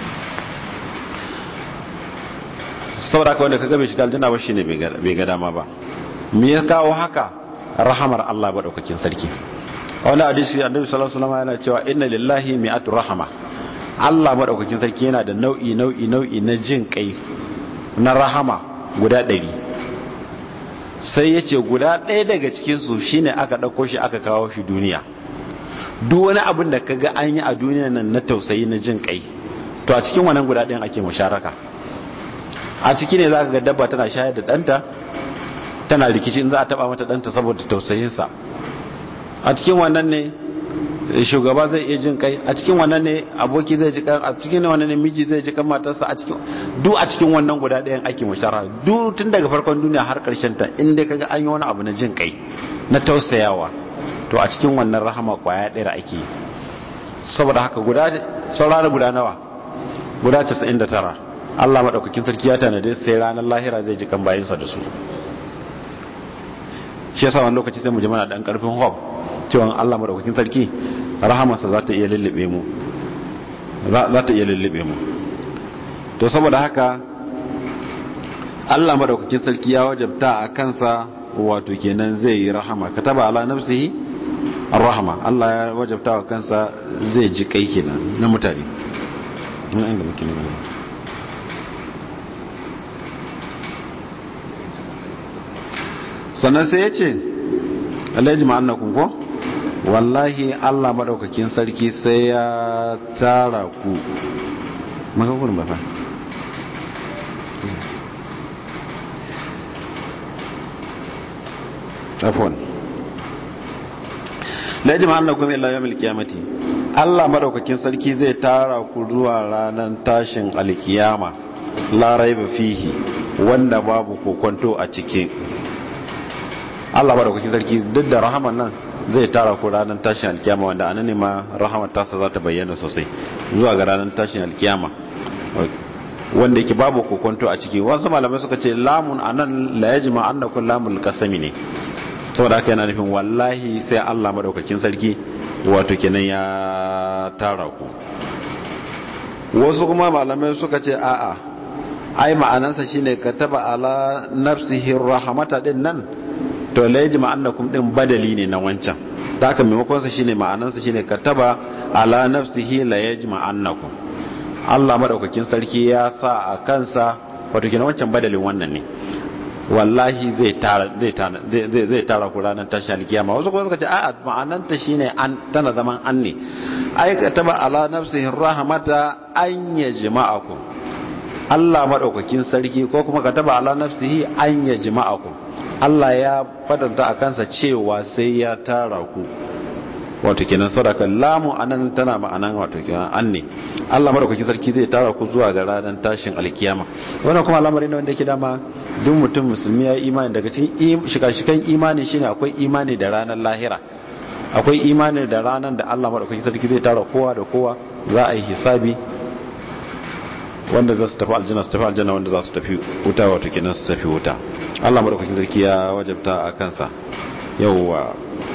saboda ka wanda kaga bai shiga aljanna ba shine bai ga dama ba me ya kawo haka rahamar Allah ba daukakin sarki wani hadisi annabi sallallahu alaihi wasallam yana cewa inna lillahi mi'atu rahama Allah madaukakin sarki yana da nau'i nau'i nau'i na jin kai na rahama guda ɗari sai ya ce guda ɗaya daga cikinsu shine aka ɗauko shi aka kawo shi duniya duk wani abin da kaga an yi a duniya nan na tausayi na jin kai to a cikin wannan guda ɗayan ake musharaka a ciki ne za ka ga dabba tana shayar da ɗanta tana rikici in za a taɓa mata ɗanta saboda tausayinsa a cikin wannan ne shugaba zai iya jin kai a cikin wannan ne aboki zai ji kan a cikin wannan ne miji zai ji kan matarsa a cikin duk a cikin wannan guda ɗayan ake mushara duk tun daga farkon duniya har ƙarshen ta in dai kaga an yi wani abu na jin kai na tausayawa to a cikin wannan rahama kwaya ɗaya ake saboda haka guda saurara guda nawa guda 99 Allah madaukakin sarki ya tanade sai ranar lahira zai ji kan bayinsa da su shi yasa wani lokaci sai mu ji mana dan karfin hope cewa Allah madaukakin sarki rahamarsa za ta iya lullube mu za ta iya lullube mu to saboda haka Allah madaukakin sarki ya wajabta a kansa wato kenan zai yi rahama kataba ala nafsihi arrahma Allah ya wajabta wa kansa zai ji kai kenan na mutane ina inda muke ne sannan sai ya ce alhaji ma'annakun ko wallahi allah maɗaukakin sarki sai ya tara ku makakunan ba fa afon alhaji ma'annakun illa yawon alkiyamati allah maɗaukakin sarki zai tara ku zuwa ranar tashin alkiyama larai ba fihi wanda babu kokonto a cikin Allah madaukakin sarki duk da rahaman nan zai tara ku ranar tashin alkiyama wanda anan ne ma rahamar tasa za ta bayyana sosai zuwa ga ranar tashin alkiyama wanda yake babu kokonto a ciki wasu malamai suka ce lamun anan la yajma annakum lamul qasami ne saboda haka yana nufin wallahi sai Allah madaukakin sarki wato kenan ya tara ku wasu kuma malamai suka ce a'a ai ma'anansa shine kataba ala nafsihi rahmata din nan to la yajma annakum din badali ne na wancan da haka maimakon sa shine ma'anan sa shine kataba ala nafsihi la yajma annakum Allah madaukakin sarki ya sa a kansa wato kina wancan badalin wannan ne wallahi zai tara zai tara zai zai tara ku ranar tashi alkiyama wasu kuma suka ce a'a ma'anan ta shine an tana zaman an ne ai kataba ala nafsihi rahmata an yajma'akum Allah madaukakin sarki ko kuma kataba ala nafsihi an yajma'akum Allah ya fadanta a kansa cewa sai ya tara ku wato kenan sadaka lamu anan tana ma'anan wato kenan an ne Allah madaukaki sarki zai tara ku zuwa ga ranar tashin alkiyama wannan kuma al'amari ne wanda yake dama duk mutum musulmi ya imani daga cikin shika-shikan imani shine akwai imani da ranar lahira akwai imani da ranar da Allah madaukaki sarki zai tara kowa da kowa za a yi hisabi wanda za su tafi aljanna su tafi aljanna wanda za su tafi wuta wato kenan su tafi wuta Allah madaukakin sarki ya wajabta a kansa yawwa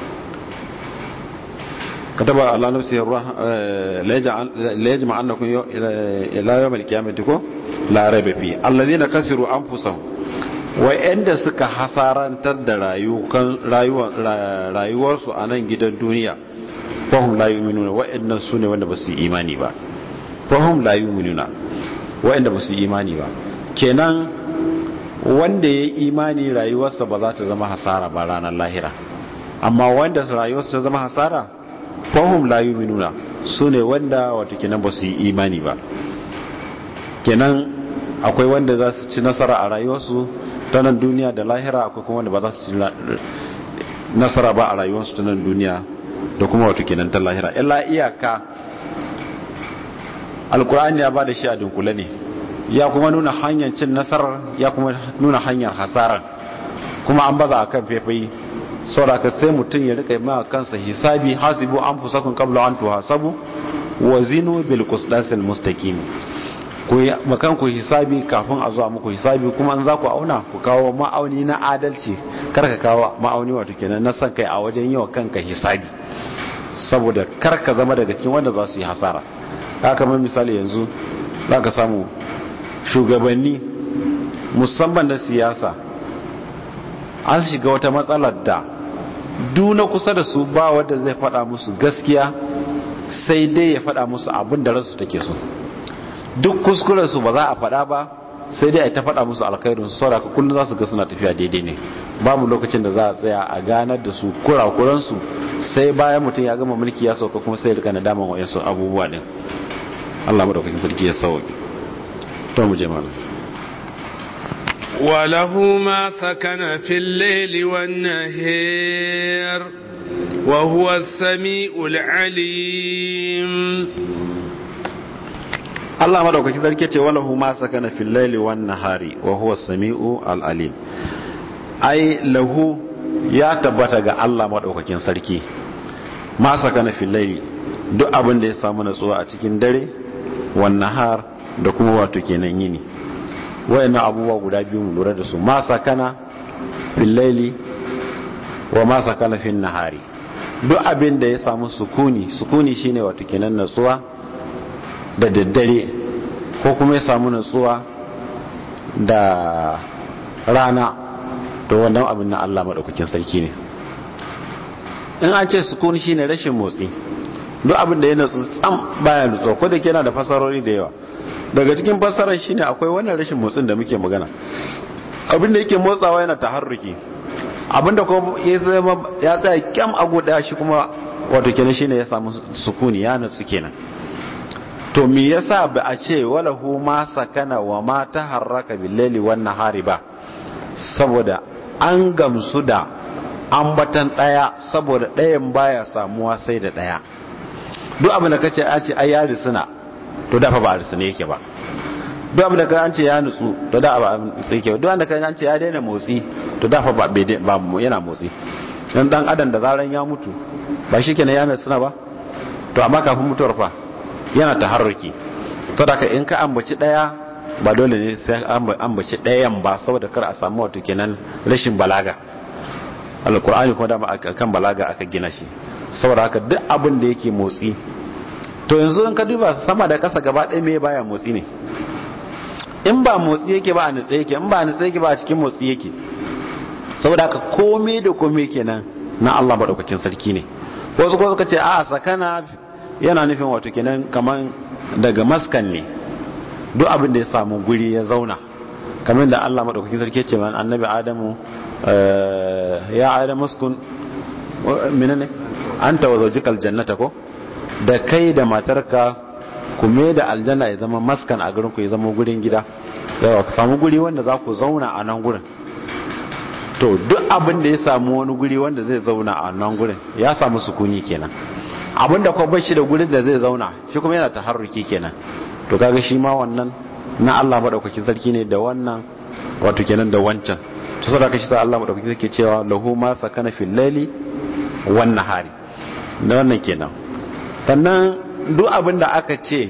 kataba ala nafsi la yajma annakum ila yawm al-qiyamati ko la rayba fi alladhina kasiru anfusahum wa'anda suka hasarantar da rayukan rayuwarsu a nan gidan duniya fahum la yu'minuna wa'annan sune wanda ba su imani ba fahum la yu'minuna wa'anda ba su imani ba kenan wanda ya imani rayuwarsa ba za ta zama hasara ba ranar lahira amma wanda rayuwarsa ta zama hasara fahim la yuminuna su ne wanda wata kenan ba su yi imani ba kenan akwai wanda za su ci nasara a rayuwarsu ta nan duniya da lahira akwai kuma wanda ba za su ci nasara ba a rayuwarsu ta nan duniya da kuma wata kenan ta lahira illa iyaka alkur'ani ya ba da shi a dunkule ne ya kuma nuna hanyar cin nasarar ya kuma nuna hanyar hasarar kuma an baza a kan faifai sauraka sai mutum ya rika ma kansa hisabi hasibu an fusakun kabla an tuhasabu wa zinu bil qisdasil mustaqim ku makan ku hisabi kafin a zuwa muku hisabi kuma an za ku auna ku kawo ma'auni na adalci kar ka kawo ma'auni wato kenan na san kai a wajen yawa kanka hisabi saboda kar ka zama daga cikin wanda za su yi hasara haka kamar misali yanzu za ka samu shugabanni musamman na siyasa an shiga wata matsalar da duna kusa da su ba wadda zai fada musu gaskiya sai dai ya fada musu abin da rasu take so duk kuskuren su ba za a fada ba sai dai a ta fada musu alkhairun su sauraka kullum za su ga suna tafiya daidai ne babu lokacin da za a tsaya a ganar da su kurakuransu sai bayan mutum ya gama mulki ya sauka kuma sai ya rika nadaman wa'yansu abubuwa din Allah madaukakin sarki ya sauki to mu je mana وله ما سكن في الليل والنهار وهو السميع العليم Allah madaukakin sarki ce walahu ma sakana fil laili wan nahari wa huwa samiu al alim ai lahu ya tabbata ga Allah madaukakin sarki ma sakana fil laili duk abin da ya samu natsuwa a cikin dare wan nahar da kuma wato kenan yini wayannan abubuwa guda biyu mu lura da su ma sakana fil laili wa ma sakana fil nahari duk abin da ya samu sukuni sukuni shine wato kenan natsuwa da daddare ko kuma ya samu natsuwa da rana to wannan abin na Allah madaukakin sarki ne in an ce sukuni shine rashin motsi duk abin da ya natsu tsam baya nutsuwa ko da ke yana da fasarori da yawa daga cikin fasarar shine akwai wannan rashin motsin da muke magana abin da yake motsawa yana taharruki abin da kuma ya tsaya kyam a guda shi kuma wato kenan shine ya samu sukuni ya natsu kenan to me yasa ba a ce walahu ma sakana wa ma taharraka bil-laili wan nahari ba saboda an gamsu da ambatan daya saboda dayan baya samuwa sai da daya duk abin da kace a ce ai ya risuna to dafa ba risuna yake ba duk abin da ka an ce ya nutsu to da ba sai yake duk wanda ka an ce ya daina motsi to dafa ba ba yana motsi dan dan adam da zaran ya mutu ba shikenan ya nutsu ba to amma kafin mutuwar fa yana taharruki to da in ka ambaci daya ba dole ne sai ambaci dayan ba saboda kar a samu wato kenan rashin balaga alkur'ani kuma dama kan balaga aka gina shi saboda haka duk abin da yake motsi to yanzu in ka duba sama da kasa gaba ɗaya me baya motsi ne in ba motsi yake ba a nutse yake in ba a nutse yake ba a cikin motsi yake saboda haka komai da komai kenan na Allah madaukakin sarki ne wasu ko suka ce a sakana yana nufin wato kenan kaman daga maskan ne duk abin da ya samu guri ya zauna kamar da Allah madaukakin sarki ce man annabi adamu ya adamu uskun menene anta wa zawjikal jannata ko da kai da matarka ku me da aljanna ya zama maskan a garin ku ya zama gurin gida yawa ka samu guri wanda za ku zauna a nan gurin to duk abin da ya samu wani guri wanda zai zauna a nan gurin ya samu sukuni kenan abinda kuma bashi da gurin da zai zauna shi kuma yana taharruki kenan to kaga shi ma wannan na Allah madaukakin sarki ne da wannan wato kenan da wancan to saboda shi sa Allah madaukakin sarki cewa lahu ma sakana fil laili wan nahari da wannan kenan sannan duk abin da aka ce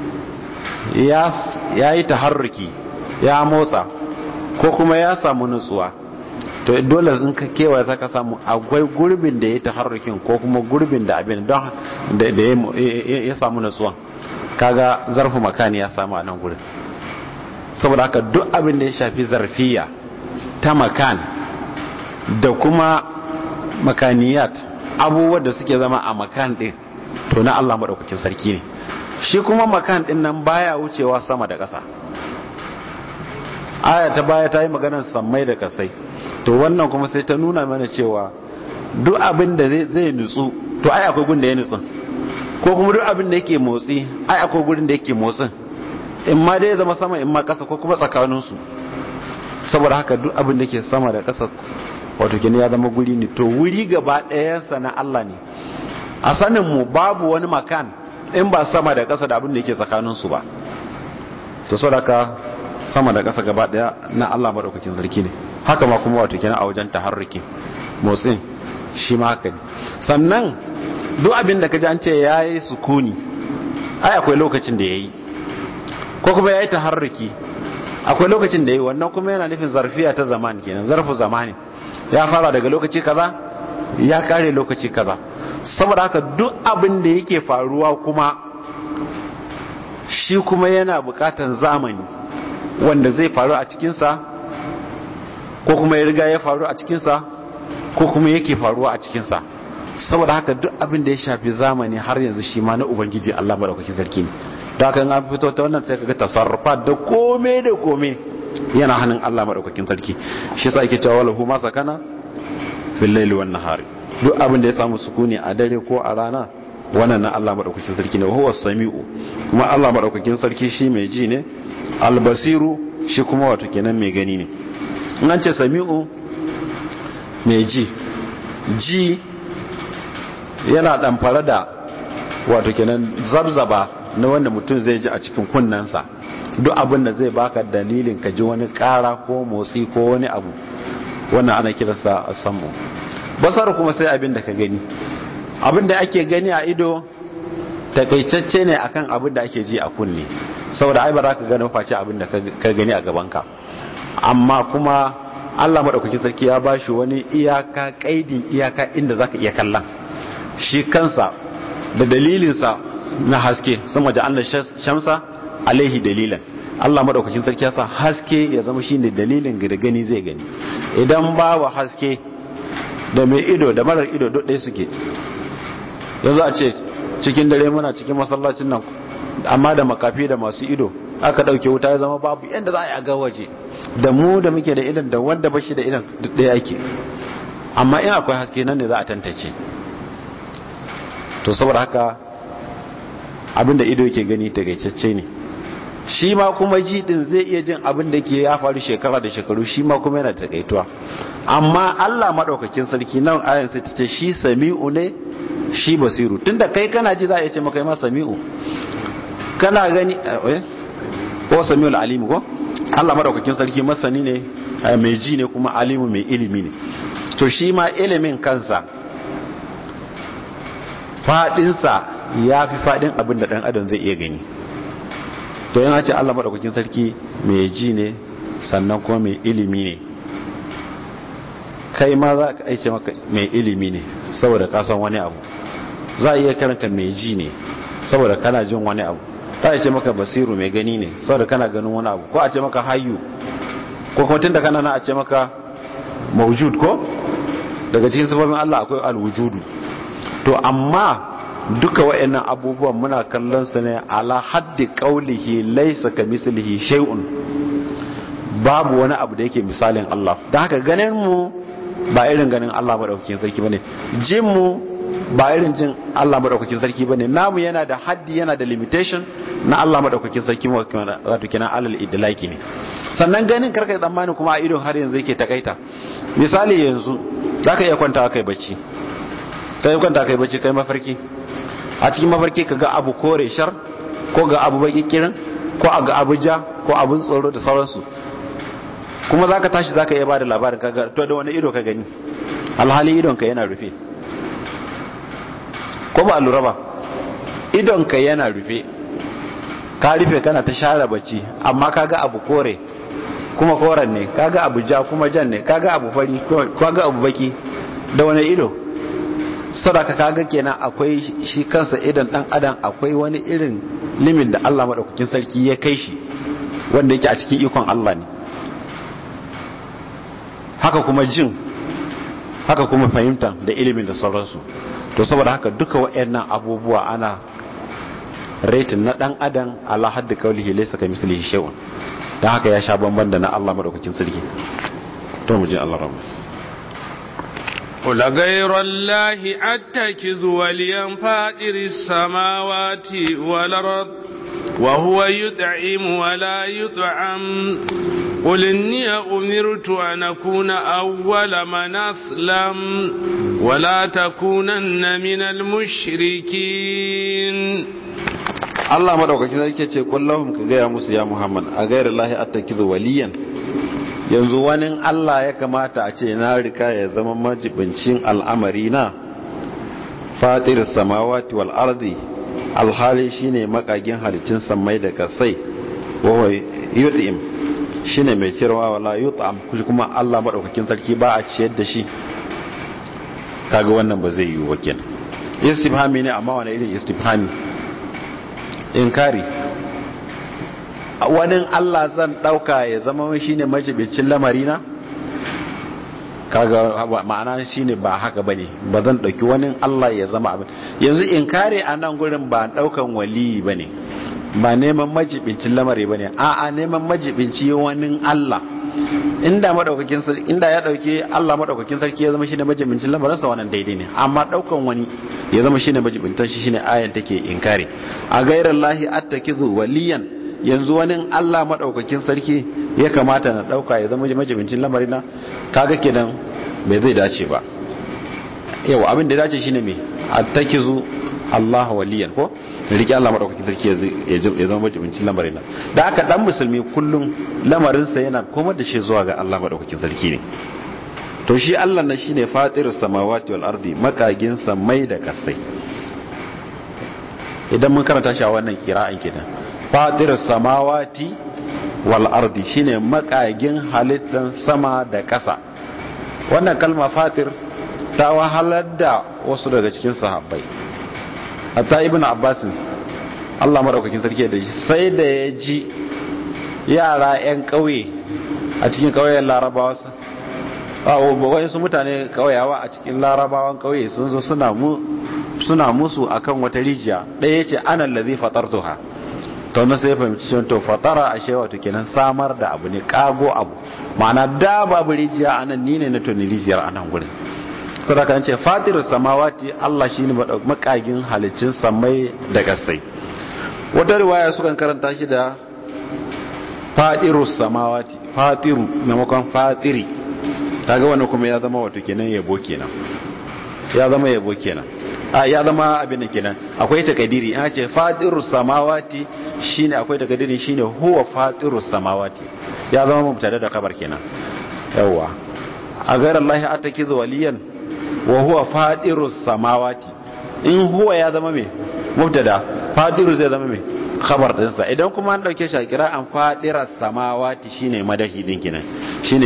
ya yayi taharruki ya motsa ko kuma ya samu nutsuwa to dole in ka kewaye saka samu akwai gurbin da ya taharrukin ko kuma gurbin da abin don da ya samu nutsuwan kaga zarfu makani ya samu a nan gurin saboda haka duk abin da ya shafi zarfiya ta makan da kuma makaniyat abubuwan da suke zama a makan din to na Allah maɗaukacin sarki ne shi kuma makan din nan baya wucewa sama da ƙasa aya ta baya ta yi maganar sammai da kasai to wannan kuma sai ta nuna mana cewa duk abin da zai nutsu to ai akwai gun da ya nutsu ko kuma duk abin da yake motsi ai akwai gurin da yake motsin in ma dai zama sama in ma kasa ko kuma tsakaninsu saboda haka duk abin da ke sama da kasa wato kini ya zama guri ne to wuri gaba ɗayansa na Allah ne a sanin mu babu wani makan in ba sama da kasa da abin da yake tsakaninsu ba to saboda sama da kasa gaba ɗaya na Allah madaukakin sarki ne haka ma kuma wato kina a wajen taharruki motsin shi ma haka ne sannan duk abin da kaji an ce yayi sukuni ai akwai lokacin da yayi ko kuma yayi taharruki akwai lokacin da yayi wannan kuma yana nufin zarfiya ta zaman kenan zarfu zamani ya fara daga lokaci kaza ya kare lokaci kaza saboda haka duk abin da yake faruwa kuma shi kuma yana bukatan zamani wanda zai faru a cikinsa ko kuma ya riga ya faru a cikinsa ko kuma yake faruwa a cikinsa saboda haka duk abin da ya shafi zamani har yanzu shi ma na ubangiji Allah madaukakin sarki ne da haka an fito ta wannan sai kaga tasarrufa da kome da kome yana hannun Allah madaukakin sarki shi yasa yake cewa lahu ma sakana fil layli wan nahari duk abin da ya samu sukuni a dare ko a rana wannan na Allah madaukakin sarki ne huwa samiu kuma Allah madaukakin sarki shi mai ji ne albasiru shi kuma wato kenan mai gani ne in an ce samiu mai ji ji yana damfara da wato kenan zabzaba na wanda mutum zai ji a cikin kunnensa duk abin da zai baka dalilin ka ji wani kara ko motsi ko wani abu wannan ana kiransa a samu basar kuma sai abin da ka gani abin da ake gani a ido takaitacce ne akan abin da ake ji a kunne saboda ai ba za ka gani face abin da ka gani a gabanka amma kuma Allah maɗaukakin sarki ya ba shi wani iyaka kaidin iyaka inda za ka iya kallon shi kansa da dalilinsa na haske sun waje an shamsa alaihi dalilan Allah maɗaukakin sarki ya sa haske ya zama shi ne dalilin da gani zai gani idan babu haske da mai ido da marar ido duk ɗaya suke yanzu a ce cikin dare muna cikin masallacin nan amma da makafi da masu ido aka ɗauke wuta ya zama babu yadda za a yi a ga waje da mu da muke da idan da wanda ba shi da idan duk ɗaya ake amma in akwai haske nan ne za a tantance to saboda haka abinda ido yake gani tagaitacce ne shi ma kuma ji din zai iya jin abin da ke ya faru shekara da shekaru shi ma kuma yana takaituwa amma Allah madaukakin sarki nan ayan sai ta ce shi sami'u ne shi basiru tunda kai kana ji za a iya ce maka ma sami'u kana gani eh ko sami'ul alim ko Allah madaukakin sarki masani ne mai ji ne kuma alimu mai ilimi ne to shi ma ilimin kansa fadinsa ya fi fadin abin da dan adam zai iya gani to yana ce Allah madaukakin sarki mai ji ne sannan kuma mai ilimi ne kai ma za ka aice maka mai ilimi ne saboda ka san wani abu za a iya karanka mai ji ne saboda kana jin wani abu za a ce maka basiru mai gani ne saboda kana ganin wani abu ko a ce maka hayu ko kuma tun da kana na a ce maka maujud ko daga cikin sifofin Allah akwai alwujudu to amma duka wa'annan abubuwan muna kallon su ne ala haddi qaulihi laysa kamislihi shay'un babu wani abu da yake misalin Allah dan haka ganin mu ba irin ganin Allah madaukakin sarki bane jin mu ba irin jin Allah madaukakin sarki bane namu yana da haddi yana da limitation na Allah madaukakin sarki wato kenan alal idlaki ne sannan ganin karka tsammani kuma a ido har yanzu yake takaita misali yanzu zaka iya kwanta kai bacci kai kwanta kai bacci kai mafarki a cikin mafarki ka ga abu kore shar ko ga abu baki kirin ko a ga abu ja ko abun tsoro da sauransu kuma zaka tashi zaka iya bada labarin kaga to da wani ido ka gani alhali idon ka yana rufe ko ba lura ba idon ka yana rufe ka rufe kana ta share bacci amma kaga abu kore kuma koren ne kaga abu ja kuma jan ne kaga abu fari kaga abu baki da wani ido sadaka kaga kenan akwai shi kansa idan dan adam akwai wani irin limit da Allah madaukakin sarki ya kai shi wanda yake a cikin ikon Allah ne haka kuma jin haka kuma fahimta da ilimin da sauransu to saboda haka duka waɗannan abubuwa ana rating na dan adam ala hadda kaulihi laysa kamithlihi shay'un don haka ya sha bamban da na Allah madaukakin sarki to mu je Allah rabu قل غير الله أتكز وليا فاطر السماوات والأرض وهو يدعم ولا يدعم قل إني أمرت أن أكون أول من أسلم ولا تكونن من المشركين Allah madaukaki sarki ce kullahum ka gaya musu ya Muhammad a gairar lahi attakizu waliyan yanzu wani Allah ya kamata a ce na rika ya zama majibincin al'amari na fatir samawati wal ardi alhali shine makagin halittun samai da kasai wa yut'im shine mai cirwa wala yut'am kuma Allah madaukakin sarki ba a ciyar da shi kaga wannan ba zai yi wakil istifhami ne amma wani irin istifhami inkari wani Allah zan dauka ya zama shi ne majibicin lamarina kaga ma'ana shi ne ba haka bane ba zan dauki wani Allah ya zama abin yanzu inkari a nan gurin ba daukan waliyi bane ba neman majibincin lamari bane a'a neman majibinci wani Allah inda madaukakin sarki inda ya dauke Allah madaukakin sarki ya zama shine majibincin lamarin sa wannan daidai ne amma daukan wani ya zama shine majibintan shi shine ayan take inkari a gairar lahi attakizu waliyan yanzu wani Allah madaukakin sarki ya kamata na dauka ya zama majibincin lamarin na kaga kenan bai zai dace ba yau abin da ya dace shine me attakizu Allah waliyan ko rike Allah madaukakin sarki ya zama majibincin lamarin nan da aka dan musulmi kullum lamarinsa yana komar da shi zuwa ga Allah madaukakin sarki ne to shi Allah na shine fatirus samawati wal ardi makagin samai da kasai idan mun karanta shi a wannan kira'an kenan fatirus samawati wal ardi shine makagin halittan sama da kasa wannan kalma fatir ta wahalar da wasu daga cikin sahabbai hatta ibn abbasin Allah maɗaukakin sarki da shi sai da ya ji yara 'yan ƙauye a cikin ƙauyen larabawa wani su mutane ƙauyawa a cikin larabawan ƙauye sun zo suna musu akan wata rijiya ɗaya ce ana lazi fatartuha to na sai fahimci cewa to fatara a shewa to kenan samar da abu ne kago abu ma'ana da babu rijiya anan ni ne na toni rijiyar anan gurin sadaka an ce fatirus samawati Allah shine makagin halicin samai da kasai wata riwaya sukan karanta shi da fatirus samawati fatiru maimakon fatiri kaga wannan kuma ya zama wato kenan yabo kenan ya zama yabo kenan a ya zama abin da kenan akwai takadiri in ce fatirus samawati shine akwai takadiri shine huwa fatirus samawati ya zama mubtada da kabar kenan yawa a gairar Allah atakizu waliyan wa huwa fadirus samawati in huwa ya zama me mubtada fadiru zai zama me khabar din sa idan kuma an dauke shi a kira an fadiras samawati shine madahi din kenan shine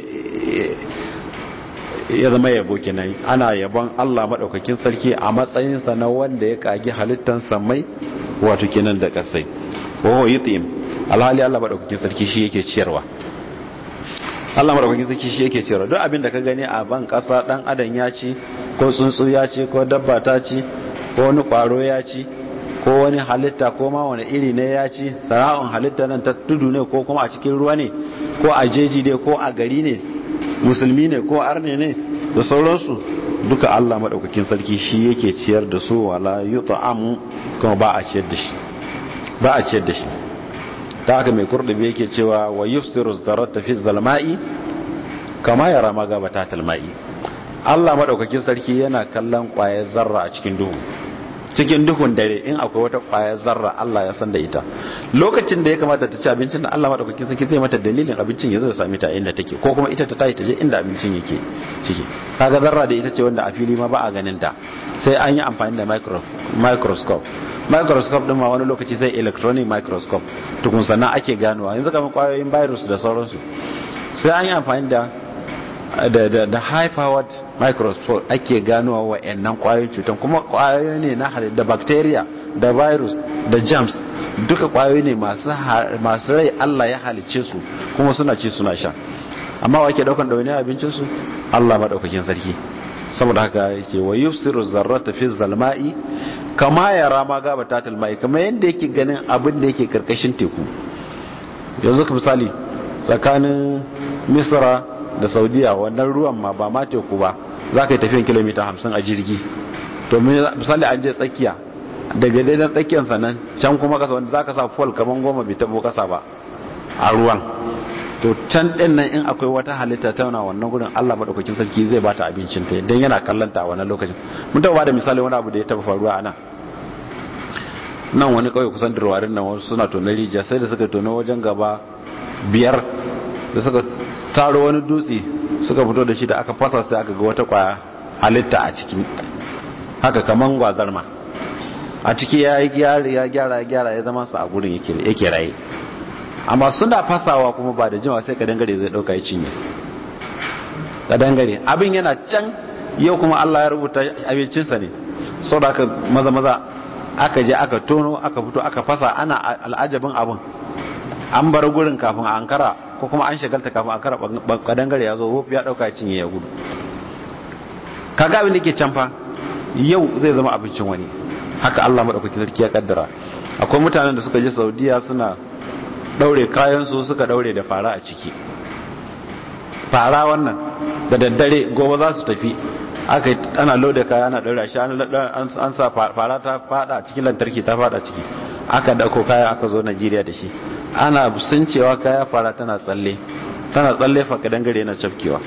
ya zama yabo kenan ana yabon Allah madaukakin sarki a matsayin sa na wanda ya kage halittan samai wato kenan da kasai wa huwa yutim alhali Allah madaukakin sarki shi yake ciyarwa Allah madaukakin sarki shi yake cewa duk abin da ka gani a ban kasa dan adam ya ci ko tsuntsu ya ci ko dabba ta ci ko wani kwaro ya ci ko wani halitta ko ma wani iri ne ya ci sana'un halitta nan ta tudu ne ko kuma a cikin ruwa ne ko a jeji ne ko a gari ne musulmi ne ko arne ne da sauransu duka Allah madaukakin sarki shi yake ciyar da su wala yut'amu kuma ba a ciyar da shi ba a ciyar da shi ta haka mai kurdubi yake cewa wa yufsiru zarata fi zalma'i kama yara magabata talma'i Allah madaukakin sarki yana kallon kwayar zarra a cikin duhu cikin duhun dare in akwai wata kwayar zarra Allah ya san da ita lokacin da ya kamata ta ci abincin da Allah madaukakin sarki zai mata dalilin abincin ya zo ya sami ta inda take ko kuma ita ta tayi ta je inda abincin yake ciki kaga zarra da ita ce wanda a fili ma ba a ganin ta sai an yi amfani da microscope microscope din ma wani lokaci sai electronic microscope tukun sannan ake ganowa yanzu kamar kwayoyin virus da sauransu sai an yi amfani da da da, da high powered microscope ake ganowa wa'annan kwayoyin cutan kuma kwayoyi ne na da bacteria da virus da germs duka kwayoyi ne masu masu rai Allah ya halice su kuma suna ci suna sha amma wa ke daukan dauni abincin su Allah madaukakin sarki saboda haka yake wa yufsiru zarrata fi zalma'i kama ya rama gaba tatil mai kama yadda yake ganin abin da yake karkashin teku yanzu ka misali tsakanin misra da saudiya wannan ruwan ma ba ma teku ba za ka yi tafiyan kilomita hamsin a jirgi to misali an je tsakiya daga daidan tsakiyar sannan can kuma kasa wanda za ka sa fol kamar goma bai tabo kasa ba a ruwan to can ɗin nan in akwai wata halitta ta yana wannan gudun allah maɗaukakin sarki zai bata abincin ta don yana kallanta a wannan lokacin mun taɓa da misali wani abu da ya taɓa faruwa a nan nan wani kawai kusan durwarin nan wasu suna tonar rijiya sai da suka tono wajen gaba biyar da suka taro wani dutse suka fito da shi da aka fasa sai aka ga wata kwaya halitta a cikin haka kaman gwazarma a ciki ya yi gyara ya gyara ya gyara ya zama su a gurin yake raye amma suna fasawa kuma ba da jima sai kadangare zai dauka ya cinye kadangare abin yana can yau kuma Allah ya rubuta abincinsa ne sau da aka maza maza aka je aka tono aka fito aka fasa ana al'ajabin abin an bar gurin kafin a ankara ko kuma an shagalta kafin a ankara kadangare ya zo ya dauka ya cinye ya gudu kaga abin da ke can fa yau zai zama abincin wani haka Allah maɗaukaki sarki ya kaddara akwai mutanen da suka je saudiya suna ɗaure kayansu suka ɗaure da fara a ciki fara wannan da daddare gobe za su tafi aka yi ana lauda kaya ana ɗaure shi an sa fara ta fada cikin lantarki ta fada ciki aka dako kaya aka zo najeriya da shi ana sun cewa kaya fara tana tsalle tana tsalle fa kadan gare yana cafkewa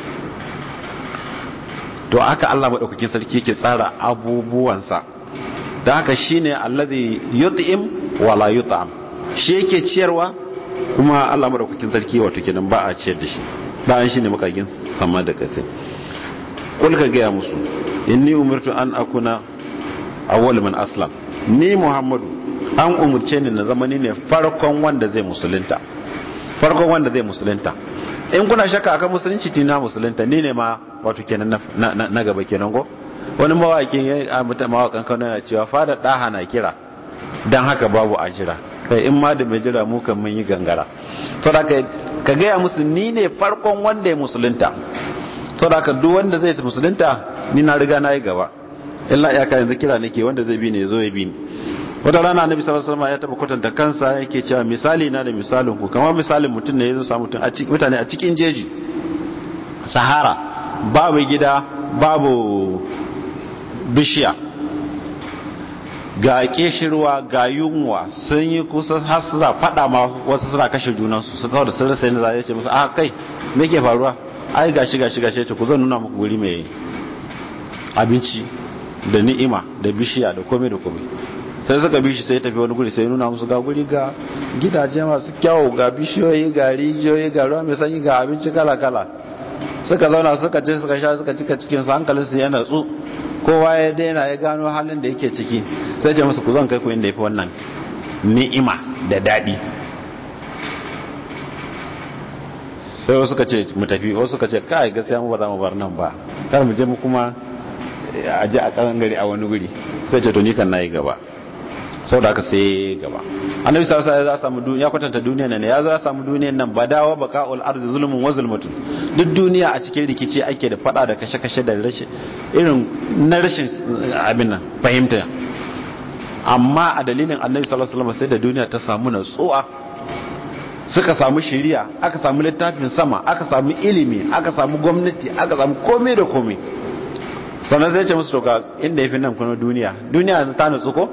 to aka Allah maɗaukakin sarki yake tsara abubuwansa da haka shine allazi yut'im wala yut'am shi yake ciyarwa kuma Allah madaukakin sarki wato kenan ba a ciyar da shi bayan shine makagin sama da kasa kul ka ga musu inni umirtu an akuna awwal man aslam ni muhammadu an umurce ni na zamani ne farkon wanda zai musulunta farkon wanda zai musulunta in kuna shakka akan musulunci tina musulunta ni ne ma wato kenan na gaba kenan go wani mawakin ya mutu mawakan kano yana cewa fada ɗaha na kira don haka babu a jira kai in ma da mai jira mu kan mun yi gangara to da ka gaya musu ni ne farkon wanda ya musulunta to da ka duk wanda zai musulunta ni na riga na yi gaba illa iyaka yanzu kira nake wanda zai bi ne zo ya bi ni wata rana annabi sallallahu alaihi wasallam ya taba kwatanta kansa yake cewa misali na da misalin ku kamar misalin mutum ne yazo samu mutum a cikin mutane a cikin jeji sahara babu gida babu bishiya ga keshirwa ga yunwa sun yi kusa har suna fada ma wasu suna kashe junansu su kawo da sun rasa yadda za a ce musu a kai me ke faruwa ai gashi gashi gashi ce ku zan nuna muku guri mai abinci da ni'ima da bishiya da komai da komai sai suka bishi sai tafi wani guri sai nuna musu ga guri ga gidaje masu kyawu ga bishiyoyi ga rijiyoyi ga ruwa mai sanyi ga abinci kala kala suka zauna suka ce suka sha suka cika cikin su hankalinsu ya natsu kowa ya daina ya gano halin da yake ciki sai ce musu ku zan kai ku inda yafi wannan ni'ima da daɗi sai wasu suka ce mu tafi wasu suka ce kai gaskiya mu ba za mu bar nan ba kar mu je mu kuma a je a kan gari a wani guri sai ce to ni kan nayi gaba sau da aka sai gaba annabi sallallahu alaihi wasallam ya samu duniya kwatanta duniyar nan ya zo ya samu duniyar nan badawa baqaul ardi zulmun wa zulmatun duk duniya a cikin rikici ake da fada da kashe-kashe da rashin irin na rashin abin nan fahimta amma a dalilin annabi sallallahu alaihi wasallam sai da duniya ta samu natsuwa suka samu shiriya aka samu littafin sama aka samu ilimi aka samu gwamnati aka samu komai da komai sannan sai ya ce musu to ga inda yafi nan kuma duniya duniya ta natsu ko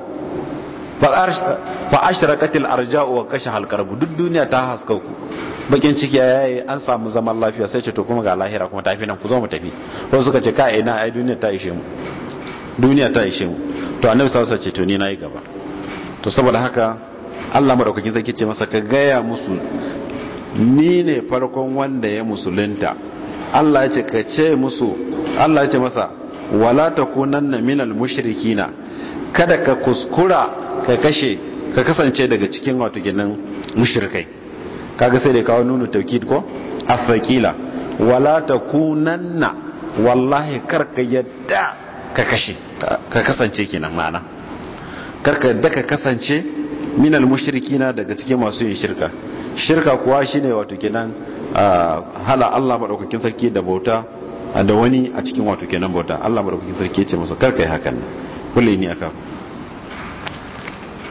fa ashraqatil arja'u wa kasha halqarbu duk duniya ta haska ku bakin ciki yayi an samu zaman lafiya sai ce to kuma ga lahira kuma tafi nan ku zo mu tafi ko suka ce kai ina ai duniya ta ishe mu duniya ta ishe mu to annabi sallallahu alaihi wasallam ce to ni nayi gaba to saboda haka Allah madaukakin sarki ce masa ka gaya musu ni ne farkon wanda ya musulunta Allah ya ce ka ce musu Allah ya ce masa wala takunanna minal mushrikina kada ka kuskura ka kashe ka kasance daga cikin wato kenan mushrikai kaga sai da kawo nunu taukid ko afaqila wala takunanna wallahi karka yadda ka kashe ka kasance kenan ma'ana karka yadda ka kasance minal mushrikina daga cikin masu yin shirka shirka kuwa shine wato kenan hala Allah madaukakin sarki da bauta da wani a cikin wato kenan bauta Allah madaukakin sarki ya ce masa karka yi hakan kulli ni aka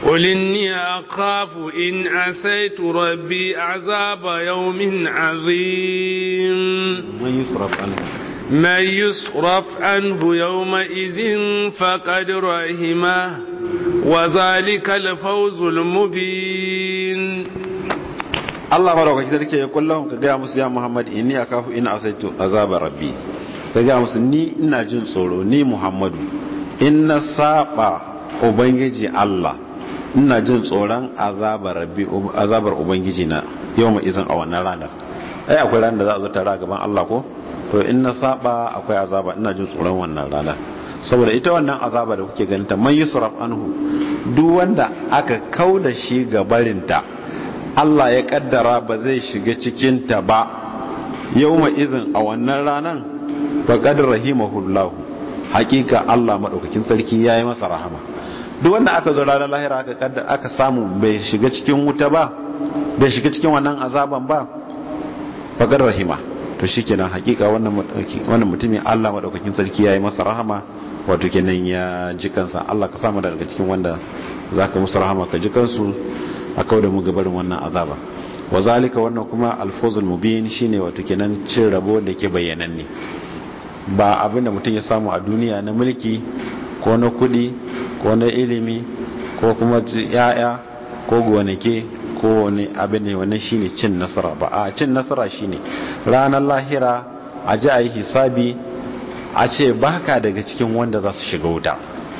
قل إني أخاف إن عسيت ربي عذاب يوم عظيم من يصرف عنه من يصرف عنه يومئذ فقد رحمه وذلك الفوز المبين Allah madaukaki sarki ya kullum ka gaya musu ya Muhammad inni akafu in asaitu azaba rabbi sai gaya musu ni ina jin tsoro ni Muhammadu in na saba ubangiji Allah ina jin tsoron azabar rabbi azabar ubangiji na yawma izin a wannan ranar ai akwai ranar da za a zo tare a gaban Allah ko to in na saba akwai azaba ina jin tsoron wannan ranar saboda ita wannan azaba da kuke ganin ta man yusraf anhu duk wanda aka kauda shi ga barinta Allah ya kaddara ba zai shiga cikin ta ba yawma izin a wannan ranan faqad rahimahullahu hakika Allah madaukakin sarki yayi masa rahama duk wanda aka zo ranar lahira aka kadda aka samu bai shiga cikin wuta ba bai shiga cikin wannan azaban ba faqad rahima to shikenan hakika wannan wannan mutumin Allah madaukakin sarki yayi masa rahama wato kenan ya ji kansa Allah ka samu daga cikin wanda zaka musu rahama ka ji kansu a kauda mu gabarin wannan azaba wa zalika wannan kuma alfuzul mubin shine wato kenan cin rabo da ke bayyananne ba abinda mutum ya samu a duniya na mulki ko na kudi ko na ilimi ko kuma yaya ko gonake ko wani abin ne wannan shine cin nasara ba a cin nasara shine ranar lahira a ji a yi hisabi a ce baka daga cikin wanda za su shiga wuta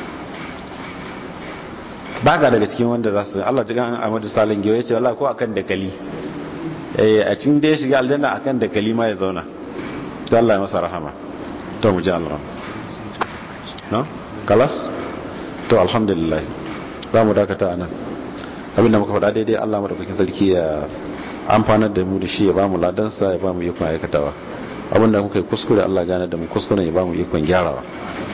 baka daga cikin wanda za su Allah jigan Ahmadu Salim Gewa yace Allah ko akan dakali eh a cikin da ya shiga aljanna akan dakali ma ya zauna to Allah ya masa rahama to mu ji Allah no kalas to alhamdulillah za mu dakata anan abinda muka faɗa daidai Allah madaukakin sarki ya amfanar da mu da shi ya ba mu ladansa ya ba mu ikon aikatawa abinda muka yi kuskure Allah gane da mu kuskure ya ba mu ikon gyarawa